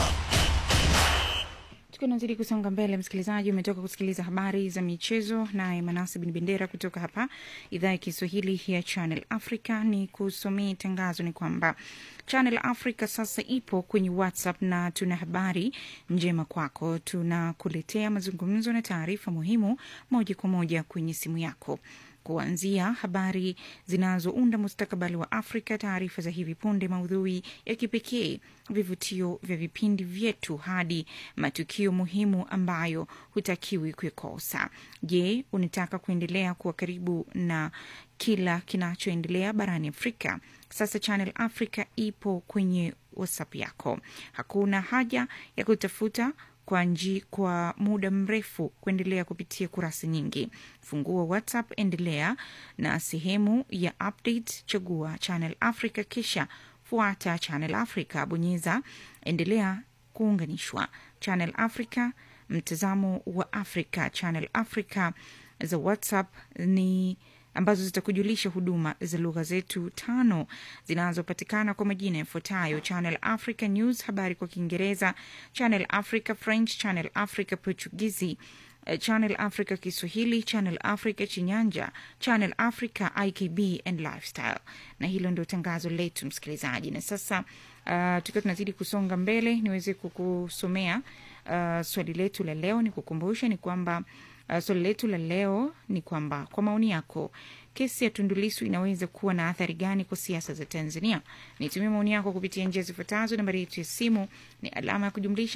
tukiwa nazidi kusonga mbele msikilizaji umetoka kusikiliza habari za michezo naye manase bin bendera kutoka hapa idhaa ya kiswahili ya channel africa ni kusomea tangazo ni kwamba channel africa sasa ipo kwenye whatsapp na tuna habari njema kwako tunakuletea mazungumzo na taarifa muhimu moja kwa moja kwenye simu yako kuanzia habari zinazounda mustakabali wa Afrika, taarifa za hivi punde, maudhui ya kipekee, vivutio vya vipindi vyetu, hadi matukio muhimu ambayo hutakiwi kuikosa. Je, unataka kuendelea kuwa karibu na kila kinachoendelea barani Afrika? Sasa Channel Africa ipo kwenye WhatsApp yako. Hakuna haja ya kutafuta kwa nji kwa muda mrefu kuendelea kupitia kurasa nyingi. Fungua WhatsApp, endelea na sehemu ya update, chagua Channel Africa, kisha fuata Channel Africa, bonyeza endelea kuunganishwa. Channel Africa, mtazamo wa Afrika. Channel Africa za WhatsApp ni ambazo zitakujulisha huduma za lugha zetu tano zinazopatikana kwa majina yafuatayo: Channel Africa News, habari kwa Kiingereza; Channel Africa French; Channel Africa Portugizi; Channel Africa Kiswahili; Channel Africa Chinyanja; Channel Africa IKB and Lifestyle. Na hilo ndio tangazo letu, msikilizaji. Na sasa uh, tukiwa tunazidi kusonga mbele, niweze kukusomea uh, swali letu la leo. Ni kukumbusha ni kwamba Uh, swali letu la leo ni kwamba kwa maoni yako kesi ya Tundulisu inaweza kuwa na athari gani kwa siasa za Tanzania? Nitumie maoni yako kupitia njia zifuatazo. Nambari yetu ya simu ni alama ya kujumlisha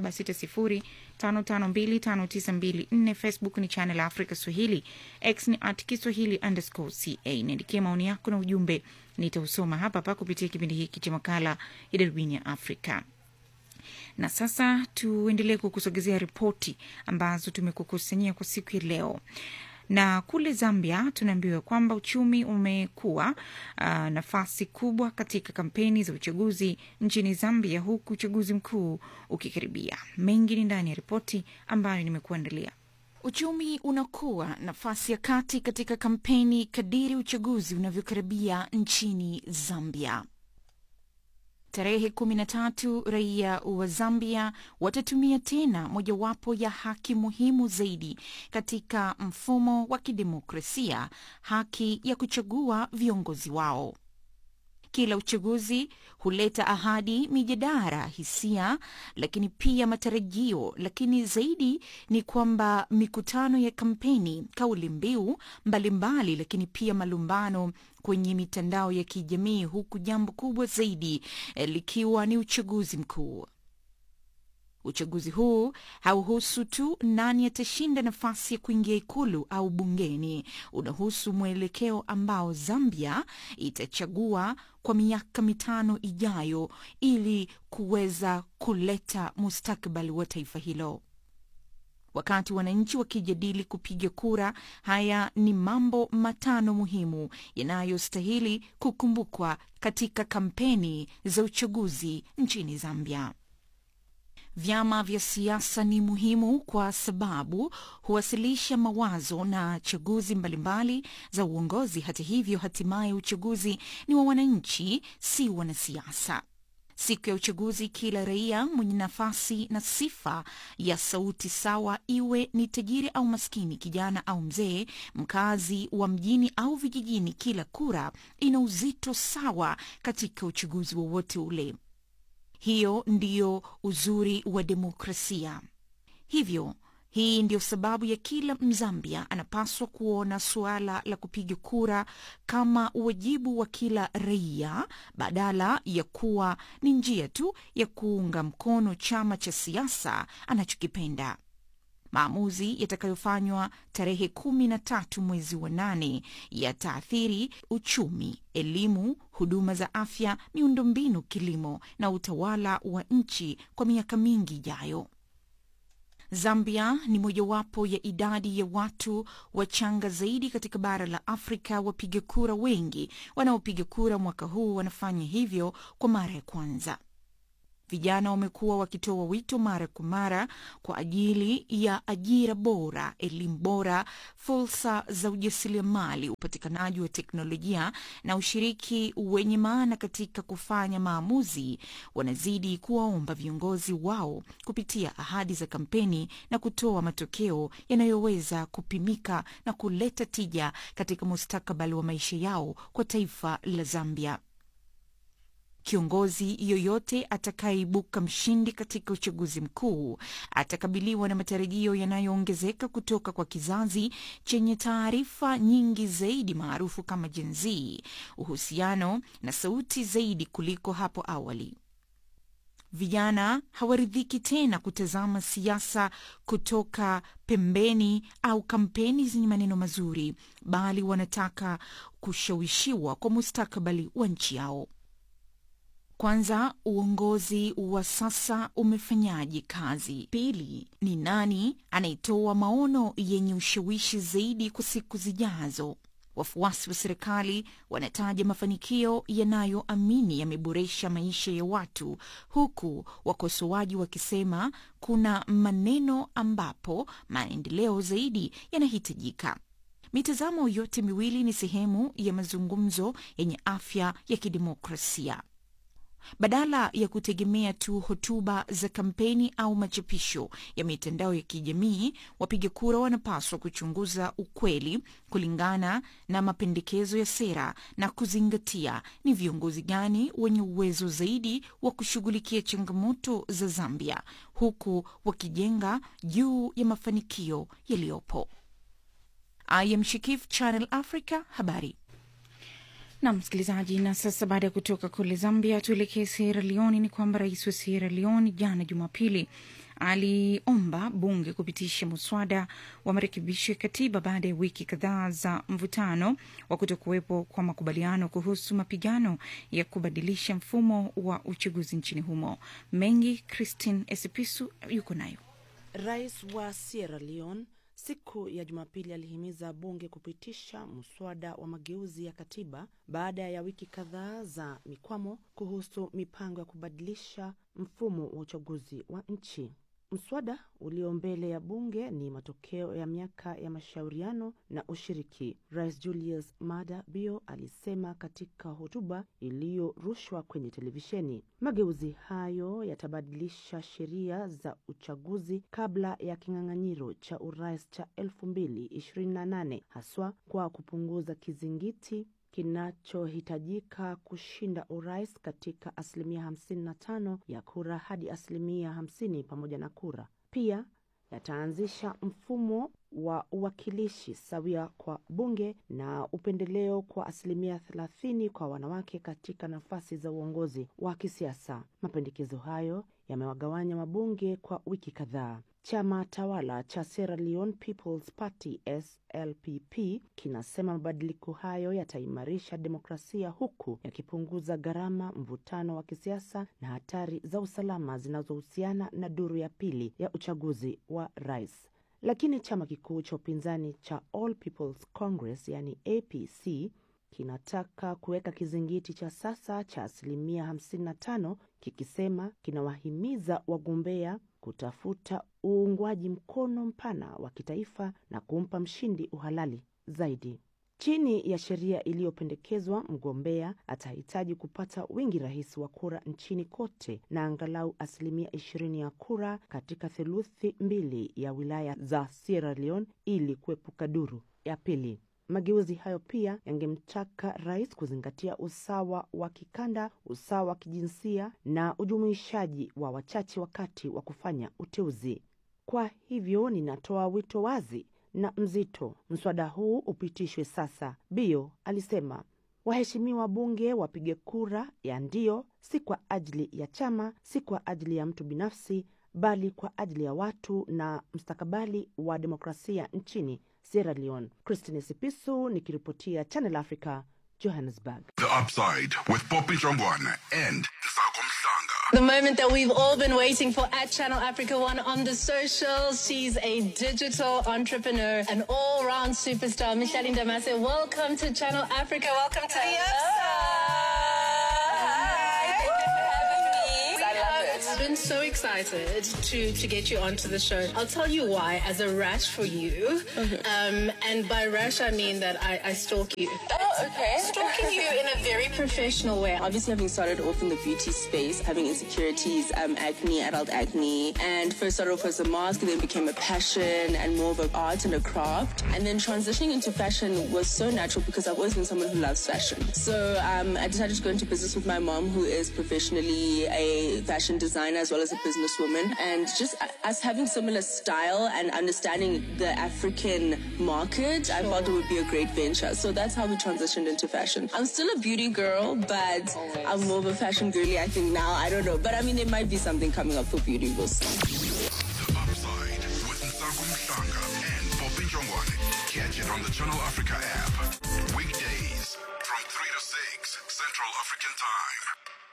276055259254. Facebook ni Channel Africa Swahili, X ni at Kiswahili underscore ca. Niandikie maoni yako na ujumbe, nitausoma hapa hapa kupitia kipindi hiki cha makala ya Darubini ya Afrika na sasa tuendelee kukusogezea ripoti ambazo tumekukusanyia kwa siku ya leo na kule Zambia tunaambiwa kwamba uchumi umekuwa uh, nafasi kubwa katika kampeni za uchaguzi nchini Zambia, huku uchaguzi mkuu ukikaribia. Mengi ni ndani ya ripoti ambayo nimekuandalia. Uchumi unakuwa nafasi ya kati katika kampeni kadiri uchaguzi unavyokaribia nchini Zambia. Tarehe kumi na tatu raia wa Zambia watatumia tena mojawapo ya haki muhimu zaidi katika mfumo wa kidemokrasia, haki ya kuchagua viongozi wao. Kila uchaguzi huleta ahadi, mijadala, hisia, lakini pia matarajio. Lakini zaidi ni kwamba mikutano ya kampeni, kauli mbiu mbalimbali, lakini pia malumbano kwenye mitandao ya kijamii, huku jambo kubwa zaidi eh, likiwa ni uchaguzi mkuu. Uchaguzi huu hauhusu tu nani atashinda nafasi ya kuingia ikulu au bungeni. Unahusu mwelekeo ambao Zambia itachagua kwa miaka mitano ijayo ili kuweza kuleta mustakabali wa taifa hilo. Wakati wananchi wakijadili kupiga kura, haya ni mambo matano muhimu yanayostahili kukumbukwa katika kampeni za uchaguzi nchini Zambia. Vyama vya siasa ni muhimu kwa sababu huwasilisha mawazo na chaguzi mbalimbali za uongozi. Hata hivyo, hatimaye uchaguzi ni wa wananchi, si wanasiasa. Siku ya uchaguzi, kila raia mwenye nafasi na sifa ya sauti sawa, iwe ni tajiri au maskini, kijana au mzee, mkazi wa mjini au vijijini, kila kura ina uzito sawa katika uchaguzi wowote ule. Hiyo ndiyo uzuri wa demokrasia. Hivyo Hii ndio sababu ya kila Mzambia anapaswa kuona suala la kupiga kura kama wajibu wa kila raia badala ya kuwa ni njia tu ya kuunga mkono chama cha siasa anachokipenda. Maamuzi yatakayofanywa tarehe kumi na tatu mwezi wa nane yataathiri uchumi, elimu, huduma za afya, miundombinu, kilimo na utawala wa nchi kwa miaka mingi ijayo. Zambia ni mojawapo ya idadi ya watu wachanga zaidi katika bara la Afrika. Wapiga kura wengi wanaopiga kura mwaka huu wanafanya hivyo kwa mara ya kwanza. Vijana wamekuwa wakitoa wito mara kwa mara kwa ajili ya ajira bora, elimu bora, fursa za ujasiriamali, upatikanaji wa teknolojia na ushiriki wenye maana katika kufanya maamuzi. Wanazidi kuwaomba viongozi wao kupitia ahadi za kampeni na kutoa matokeo yanayoweza kupimika na kuleta tija katika mustakabali wa maisha yao kwa taifa la Zambia. Kiongozi yoyote atakayeibuka mshindi katika uchaguzi mkuu atakabiliwa na matarajio yanayoongezeka kutoka kwa kizazi chenye taarifa nyingi zaidi maarufu kama Gen Z, uhusiano na sauti zaidi kuliko hapo awali. Vijana hawaridhiki tena kutazama siasa kutoka pembeni au kampeni zenye maneno mazuri, bali wanataka kushawishiwa kwa mustakabali wa nchi yao. Kwanza, uongozi wa sasa umefanyaje kazi? Pili, ni nani anayetoa maono yenye ushawishi zaidi kwa siku zijazo? Wafuasi wa serikali wanataja mafanikio yanayoamini yameboresha maisha ya watu, huku wakosoaji wakisema kuna maneno ambapo maendeleo zaidi yanahitajika. Mitazamo yote miwili ni sehemu ya mazungumzo yenye afya ya kidemokrasia. Badala ya kutegemea tu hotuba za kampeni au machapisho ya mitandao ya kijamii, wapiga kura wanapaswa kuchunguza ukweli kulingana na mapendekezo ya sera na kuzingatia ni viongozi gani wenye uwezo zaidi wa kushughulikia changamoto za Zambia, huku wakijenga juu ya mafanikio yaliyopo. I am Shikif, Channel Africa, habari na msikilizaji, na sasa baada ya kutoka kule Zambia tuelekee Sierra Leone. Ni kwamba rais wa Sierra Leone jana Jumapili aliomba bunge kupitisha muswada wa marekebisho ya katiba baada ya wiki kadhaa za mvutano wa kutokuwepo kwa makubaliano kuhusu mapigano ya kubadilisha mfumo wa uchaguzi nchini humo. Mengi Christine Esipisu yuko nayo. Rais wa Sierra Leone siku ya Jumapili alihimiza bunge kupitisha mswada wa mageuzi ya katiba baada ya wiki kadhaa za mikwamo kuhusu mipango ya kubadilisha mfumo wa uchaguzi wa nchi. Mswada ulio mbele ya bunge ni matokeo ya miaka ya mashauriano na ushiriki. Rais Julius Maada Bio alisema katika hotuba iliyorushwa kwenye televisheni, mageuzi hayo yatabadilisha sheria za uchaguzi kabla ya kinyang'anyiro cha urais cha elfu mbili ishirini na nane haswa kwa kupunguza kizingiti kinachohitajika kushinda urais katika asilimia 55 ya kura hadi asilimia 50 pamoja na kura. Pia yataanzisha mfumo wa uwakilishi sawia kwa bunge na upendeleo kwa asilimia 30 kwa wanawake katika nafasi za uongozi wa kisiasa. Mapendekezo hayo yamewagawanya wabunge kwa wiki kadhaa. Chama tawala cha Sierra Leone People's Party SLPP kinasema mabadiliko hayo yataimarisha demokrasia huku yakipunguza gharama, mvutano wa kisiasa na hatari za usalama zinazohusiana na duru ya pili ya uchaguzi wa rais. Lakini chama kikuu cha upinzani cha All People's Congress yani APC kinataka kuweka kizingiti cha sasa cha asilimia 55 kikisema kinawahimiza wagombea kutafuta uungwaji mkono mpana wa kitaifa na kumpa mshindi uhalali zaidi. Chini ya sheria iliyopendekezwa, mgombea atahitaji kupata wingi rahisi wa kura nchini kote na angalau asilimia ishirini ya kura katika theluthi mbili ya wilaya za Sierra Leone ili kuepuka duru ya pili. Mageuzi hayo pia yangemtaka rais kuzingatia usawa wa kikanda, usawa wa kijinsia na ujumuishaji wa wachache wakati wa kufanya uteuzi. Kwa Kwa hivyo ninatoa wito wazi na mzito, mswada huu upitishwe sasa, Bio alisema. Waheshimiwa bunge wapige kura ya ndio, si kwa ajili ya chama, si kwa ajili ya mtu binafsi, bali kwa ajili ya watu na mustakabali wa demokrasia nchini Sierra Leone. Christine Sipisu nikiripotia Channel Africa, Johannesburg. The Upside with Poppy Jongwana and Nsako Mhlanga. The moment that we've all been waiting for at Channel Africa One on the socials. She's a digital entrepreneur, an all round superstar. Micheline Damase, welcome to Channel Africa. Welcome to the I've been so excited to, to get you onto the show. I'll tell you why, as a rash for you. Um, and by rash, I mean that I, I stalk you. Oh, okay. Stalking you in a very professional way. Obviously, having started off in the beauty space, having insecurities, um, acne, adult acne, and first started off as a mask, and then became a passion and more of an art and a craft. And then transitioning into fashion was so natural because I've always been someone who loves fashion. So um, I decided to go into business with my mom, who is professionally a fashion designer as well as a businesswoman. And just u- us having similar style and understanding the African market, I felt it would be a great venture. So that's how we transitioned into fashion. I'm still a beauty girl, but I'm more of a fashion girly, I think now. I don't know. But I mean, there might be something coming up for beauty. We'll see. The Upside with Nsako Mhlanga and Poppy Jongwana. Catch it on the Channel Africa app. Weekdays from 3 to 6 Central African Time.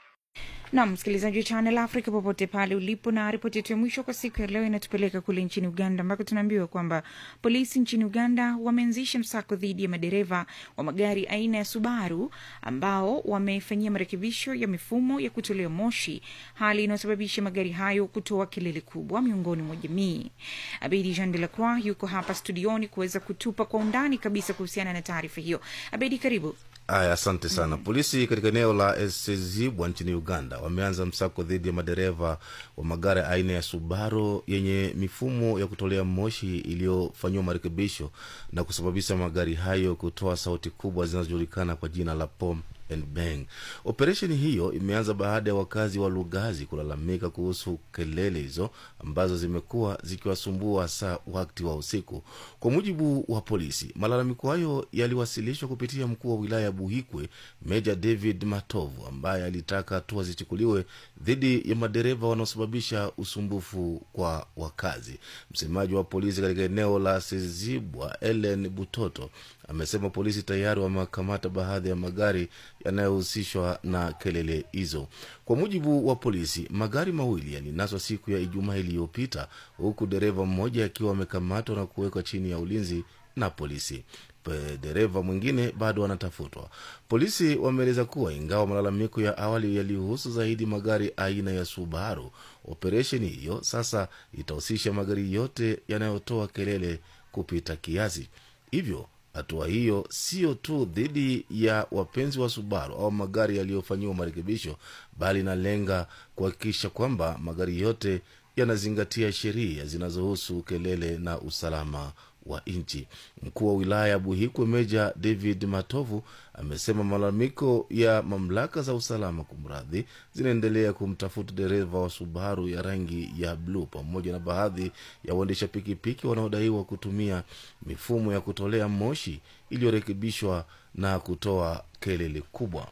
nam msikilizaji wa channel africa popote pale ulipo na ripoti yetu ya mwisho kwa siku ya leo inatupeleka kule nchini uganda ambako tunaambiwa kwamba polisi nchini uganda wameanzisha msako dhidi ya madereva wa magari aina ya subaru ambao wamefanyia marekebisho ya mifumo ya kutolea moshi hali inayosababisha magari hayo kutoa kelele kubwa miongoni mwa jamii abedi jean de la croix yuko hapa studioni kuweza kutupa kwa undani kabisa kuhusiana na taarifa hiyo abedi karibu Aya, asante sana. Polisi katika eneo la Esezibwa nchini Uganda wameanza msako dhidi ya madereva wa magari aina ya Subaru yenye mifumo ya kutolea moshi iliyofanyiwa marekebisho na kusababisha magari hayo kutoa sauti kubwa zinazojulikana kwa jina la pom and bang. Operesheni hiyo imeanza baada ya wakazi wa Lugazi kulalamika kuhusu kelele hizo ambazo zimekuwa zikiwasumbua saa wakati wa usiku. Kwa mujibu wa polisi, malalamiko hayo yaliwasilishwa kupitia mkuu wa wilaya ya Buhikwe, Meja David Matovu, ambaye alitaka hatua zichukuliwe dhidi ya madereva wanaosababisha usumbufu kwa wakazi. Msemaji wa polisi katika eneo la Sezibwa, Ellen Butoto, amesema polisi tayari wamewakamata baadhi ya magari yanayohusishwa na kelele hizo. Kwa mujibu wa polisi, magari mawili yalinaswa siku ya Ijumaa iliyopita, huku dereva mmoja akiwa amekamatwa na kuwekwa chini ya ulinzi na polisi. Pe- dereva mwingine bado anatafutwa. Polisi wameeleza kuwa ingawa malalamiko ya awali yalihusu zaidi magari aina ya Subaru, operesheni hiyo sasa itahusisha magari yote yanayotoa kelele kupita kiasi. Hivyo hatua hiyo sio tu dhidi ya wapenzi wa Subaru au magari yaliyofanyiwa marekebisho, bali inalenga kuhakikisha kwamba magari yote yanazingatia sheria zinazohusu kelele na usalama wa nchi. Mkuu wa wilaya ya Buhikwe Meja David Matovu amesema malalamiko ya mamlaka za usalama kumradhi, zinaendelea kumtafuta dereva wa Subaru ya rangi ya bluu pamoja na baadhi ya waendesha pikipiki wanaodaiwa kutumia mifumo ya kutolea moshi iliyorekebishwa na kutoa kelele kubwa.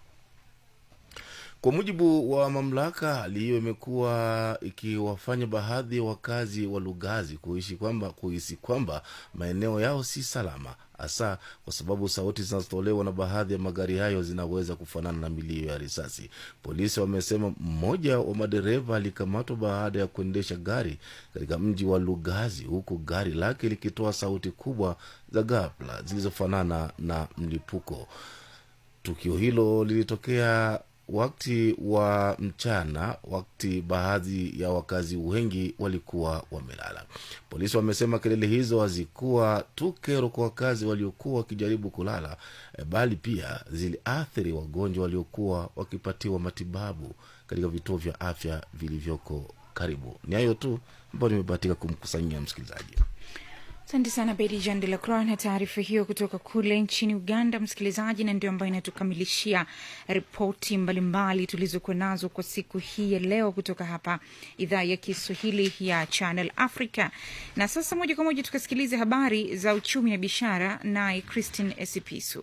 Kwa mujibu wa mamlaka, hali hiyo imekuwa ikiwafanya baadhi ya wakazi wa Lugazi kuishi kwamba kuhisi kwamba maeneo yao si salama, hasa kwa sababu sauti zinazotolewa na baadhi ya magari hayo zinaweza kufanana na milio ya risasi. Polisi wamesema mmoja wa madereva alikamatwa baada ya kuendesha gari katika mji wa Lugazi, huku gari lake likitoa sauti kubwa za ghafla zilizofanana na mlipuko. Tukio hilo lilitokea wakati wa mchana, wakati baadhi ya wakazi wengi walikuwa wamelala. Polisi wamesema kelele hizo hazikuwa tu kero kwa wakazi waliokuwa wakijaribu kulala, eh, bali pia ziliathiri wagonjwa waliokuwa wakipatiwa matibabu katika vituo vya afya vilivyoko karibu. Ni hayo tu ambayo nimebahatika kumkusanyia msikilizaji. Asante sana Bedi Jean de la Croix na taarifa hiyo kutoka kule nchini Uganda, msikilizaji, na ndio ambayo inatukamilishia ripoti mbalimbali tulizokuwa nazo kwa siku hii ya leo kutoka hapa idhaa ya Kiswahili ya Channel Africa. Na sasa moja kwa moja tukasikilize habari za uchumi na biashara, naye Christine Esipisu.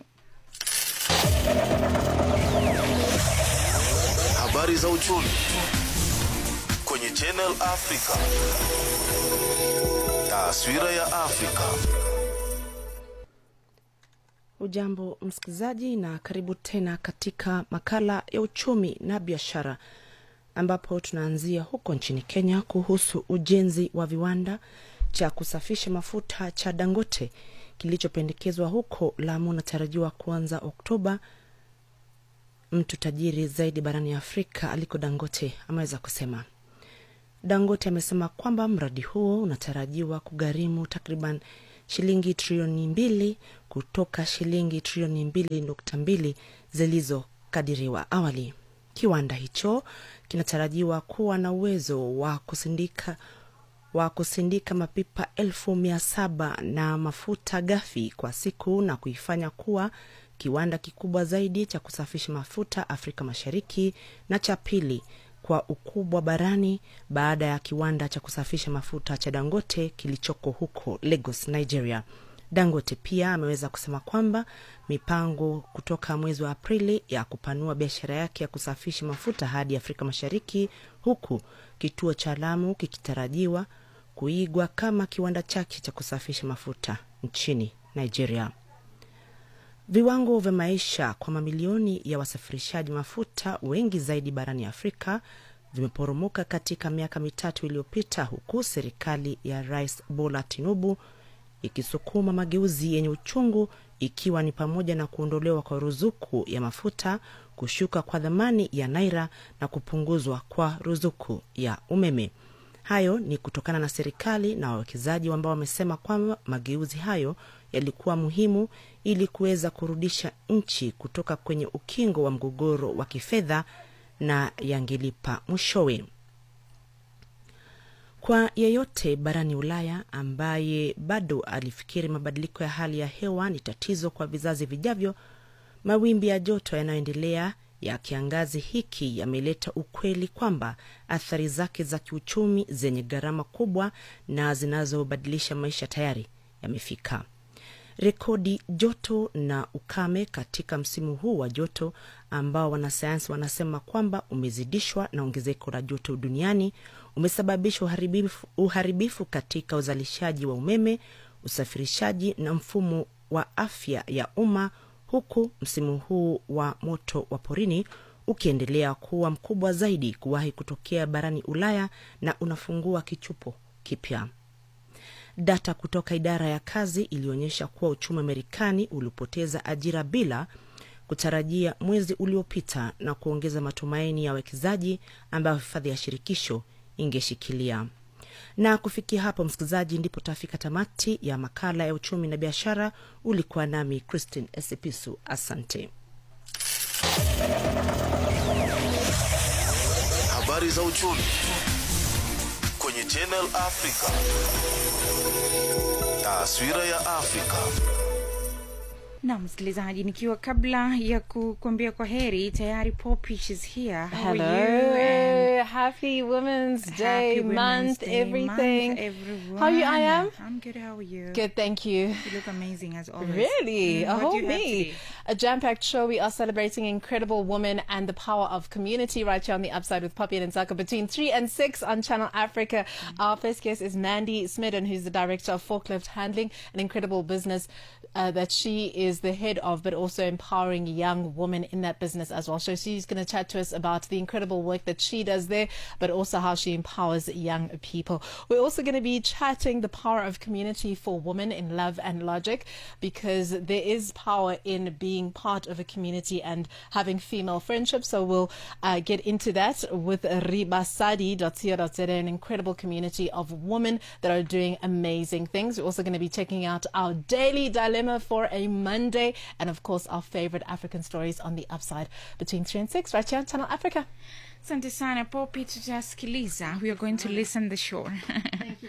Habari za uchumi kwenye Channel Africa. Taswira ya Afrika. Ujambo msikilizaji, na karibu tena katika makala ya uchumi na biashara, ambapo tunaanzia huko nchini Kenya kuhusu ujenzi wa viwanda cha kusafisha mafuta cha Dangote kilichopendekezwa huko Lamu unatarajiwa kuanza Oktoba. Mtu tajiri zaidi barani Afrika aliko Dangote ameweza kusema. Dangote amesema kwamba mradi huo unatarajiwa kugharimu takriban shilingi trilioni mbili kutoka shilingi trilioni mbili nukta mbili zilizokadiriwa awali. Kiwanda hicho kinatarajiwa kuwa na uwezo wa kusindika wa kusindika mapipa elfu mia saba na mafuta ghafi kwa siku na kuifanya kuwa kiwanda kikubwa zaidi cha kusafisha mafuta Afrika Mashariki na cha pili kwa ukubwa barani baada ya kiwanda cha kusafisha mafuta cha Dangote kilichoko huko Lagos, Nigeria. Dangote pia ameweza kusema kwamba mipango kutoka mwezi wa Aprili ya kupanua biashara yake ya kusafisha mafuta hadi Afrika Mashariki, huku kituo cha Lamu kikitarajiwa kuigwa kama kiwanda chake cha kusafisha mafuta nchini Nigeria. Viwango vya maisha kwa mamilioni ya wasafirishaji mafuta wengi zaidi barani Afrika vimeporomoka katika miaka mitatu iliyopita, huku serikali ya Rais Bola Tinubu ikisukuma mageuzi yenye uchungu, ikiwa ni pamoja na kuondolewa kwa ruzuku ya mafuta, kushuka kwa dhamani ya naira na kupunguzwa kwa ruzuku ya umeme. Hayo ni kutokana na serikali na wawekezaji ambao wamesema kwamba mageuzi hayo yalikuwa muhimu ili kuweza kurudisha nchi kutoka kwenye ukingo wa mgogoro wa kifedha na yangelipa mwishowe. Kwa yeyote barani Ulaya ambaye bado alifikiri mabadiliko ya hali ya hewa ni tatizo kwa vizazi vijavyo, mawimbi ya joto yanayoendelea ya kiangazi hiki yameleta ukweli kwamba athari zake za kiuchumi zenye gharama kubwa na zinazobadilisha maisha tayari yamefika. Rekodi joto na ukame katika msimu huu wa joto ambao wanasayansi wanasema kwamba umezidishwa na ongezeko la joto duniani umesababisha uharibifu, uharibifu katika uzalishaji wa umeme, usafirishaji na mfumo wa afya ya umma, huku msimu huu wa moto wa porini ukiendelea kuwa mkubwa zaidi kuwahi kutokea barani Ulaya na unafungua kichupo kipya. Data kutoka idara ya kazi ilionyesha kuwa uchumi wa Marekani ulipoteza ajira bila kutarajia mwezi uliopita na kuongeza matumaini ya wawekezaji ambayo hifadhi ya shirikisho ingeshikilia. Na kufikia hapo, msikilizaji, ndipo tafika tamati ya makala ya uchumi na biashara. Ulikuwa nami Christine Esipisu, asante. Habari za uchumi kwenye Channel Africa. Taswira ya Afrika. na msikilizaji, nikiwa kabla ya kukuambia kwa heri, tayari Poppy she's here. How Hello. are you? And Happy Women's Day Happy Women's month, Day everything. month, everyone. How are you, I am? I'm good. How are you? Good, thank you. You look amazing as always. Really? Mm, a what whole do you have me. today? A jam packed show. We are celebrating incredible women and the power of community right here on the upside with Poppy and Nzaka between 3 and 6 on Channel Africa. Our first guest is Mandy Smidden, who's the director of Forklift Handling, an incredible business uh, that she is the head of, but also empowering young women in that business as well. So she's going to chat to us about the incredible work that she does there, but also how she empowers young people. We're also going to be chatting the power of community for women in love and logic, because there is power in being part of a community and having female friendships. So we'll uh, get into that with ribasadi.co.za, an incredible community of women that are doing amazing things. We're also going to be checking out our daily dilemma for a Monday, and of course, our favorite African stories on the upside between 3 and 6 right here on Channel Africa. Asante sana Poppy, tutasikiliza. We are going to listen the show. Thank you, ma'am.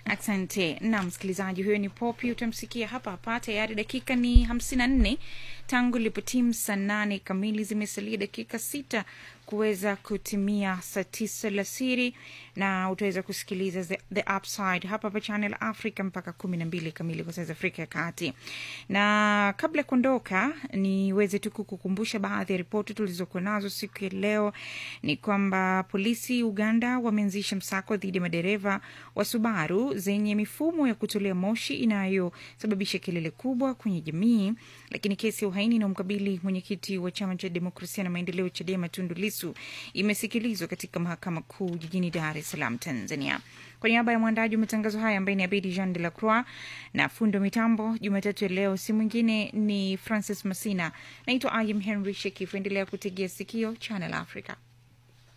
Asante na msikilizaji, huyo ni Popi, utamsikia hapa hapa. Tayari dakika ni hamsini na nne tangu ilipotimu saa nane kamili, zimesalia dakika sita kuweza kutimia saa tisa alasiri, na utaweza kusikiliza the, the upside hapa hapa Channel Africa mpaka kumi na mbili kamili kwa saa za Afrika ya Kati. Na kabla ya kuondoka, niweze tu kukukumbusha baadhi ya ripoti tulizokuwa nazo siku ya leo. Ni kwamba polisi Uganda wameanzisha msako dhidi ya madereva wa Subaru zenye mifumo ya kutolea moshi inayosababisha kelele kubwa kwenye jamii. Lakini kesi ya uhaini inayomkabili mwenyekiti wa chama cha demokrasia na maendeleo CHADEMA Tundu Lissu imesikilizwa katika mahakama kuu jijini Dar es Salaam, Tanzania. Kwa niaba ya mwandaji wa matangazo haya ambaye ni Abedi Jean de la Croix na fundo mitambo Jumatatu ya leo, si mwingine ni Francis Masina. Naitwa Ayim Henry Shekifu. Endelea kutegea sikio Channel Africa.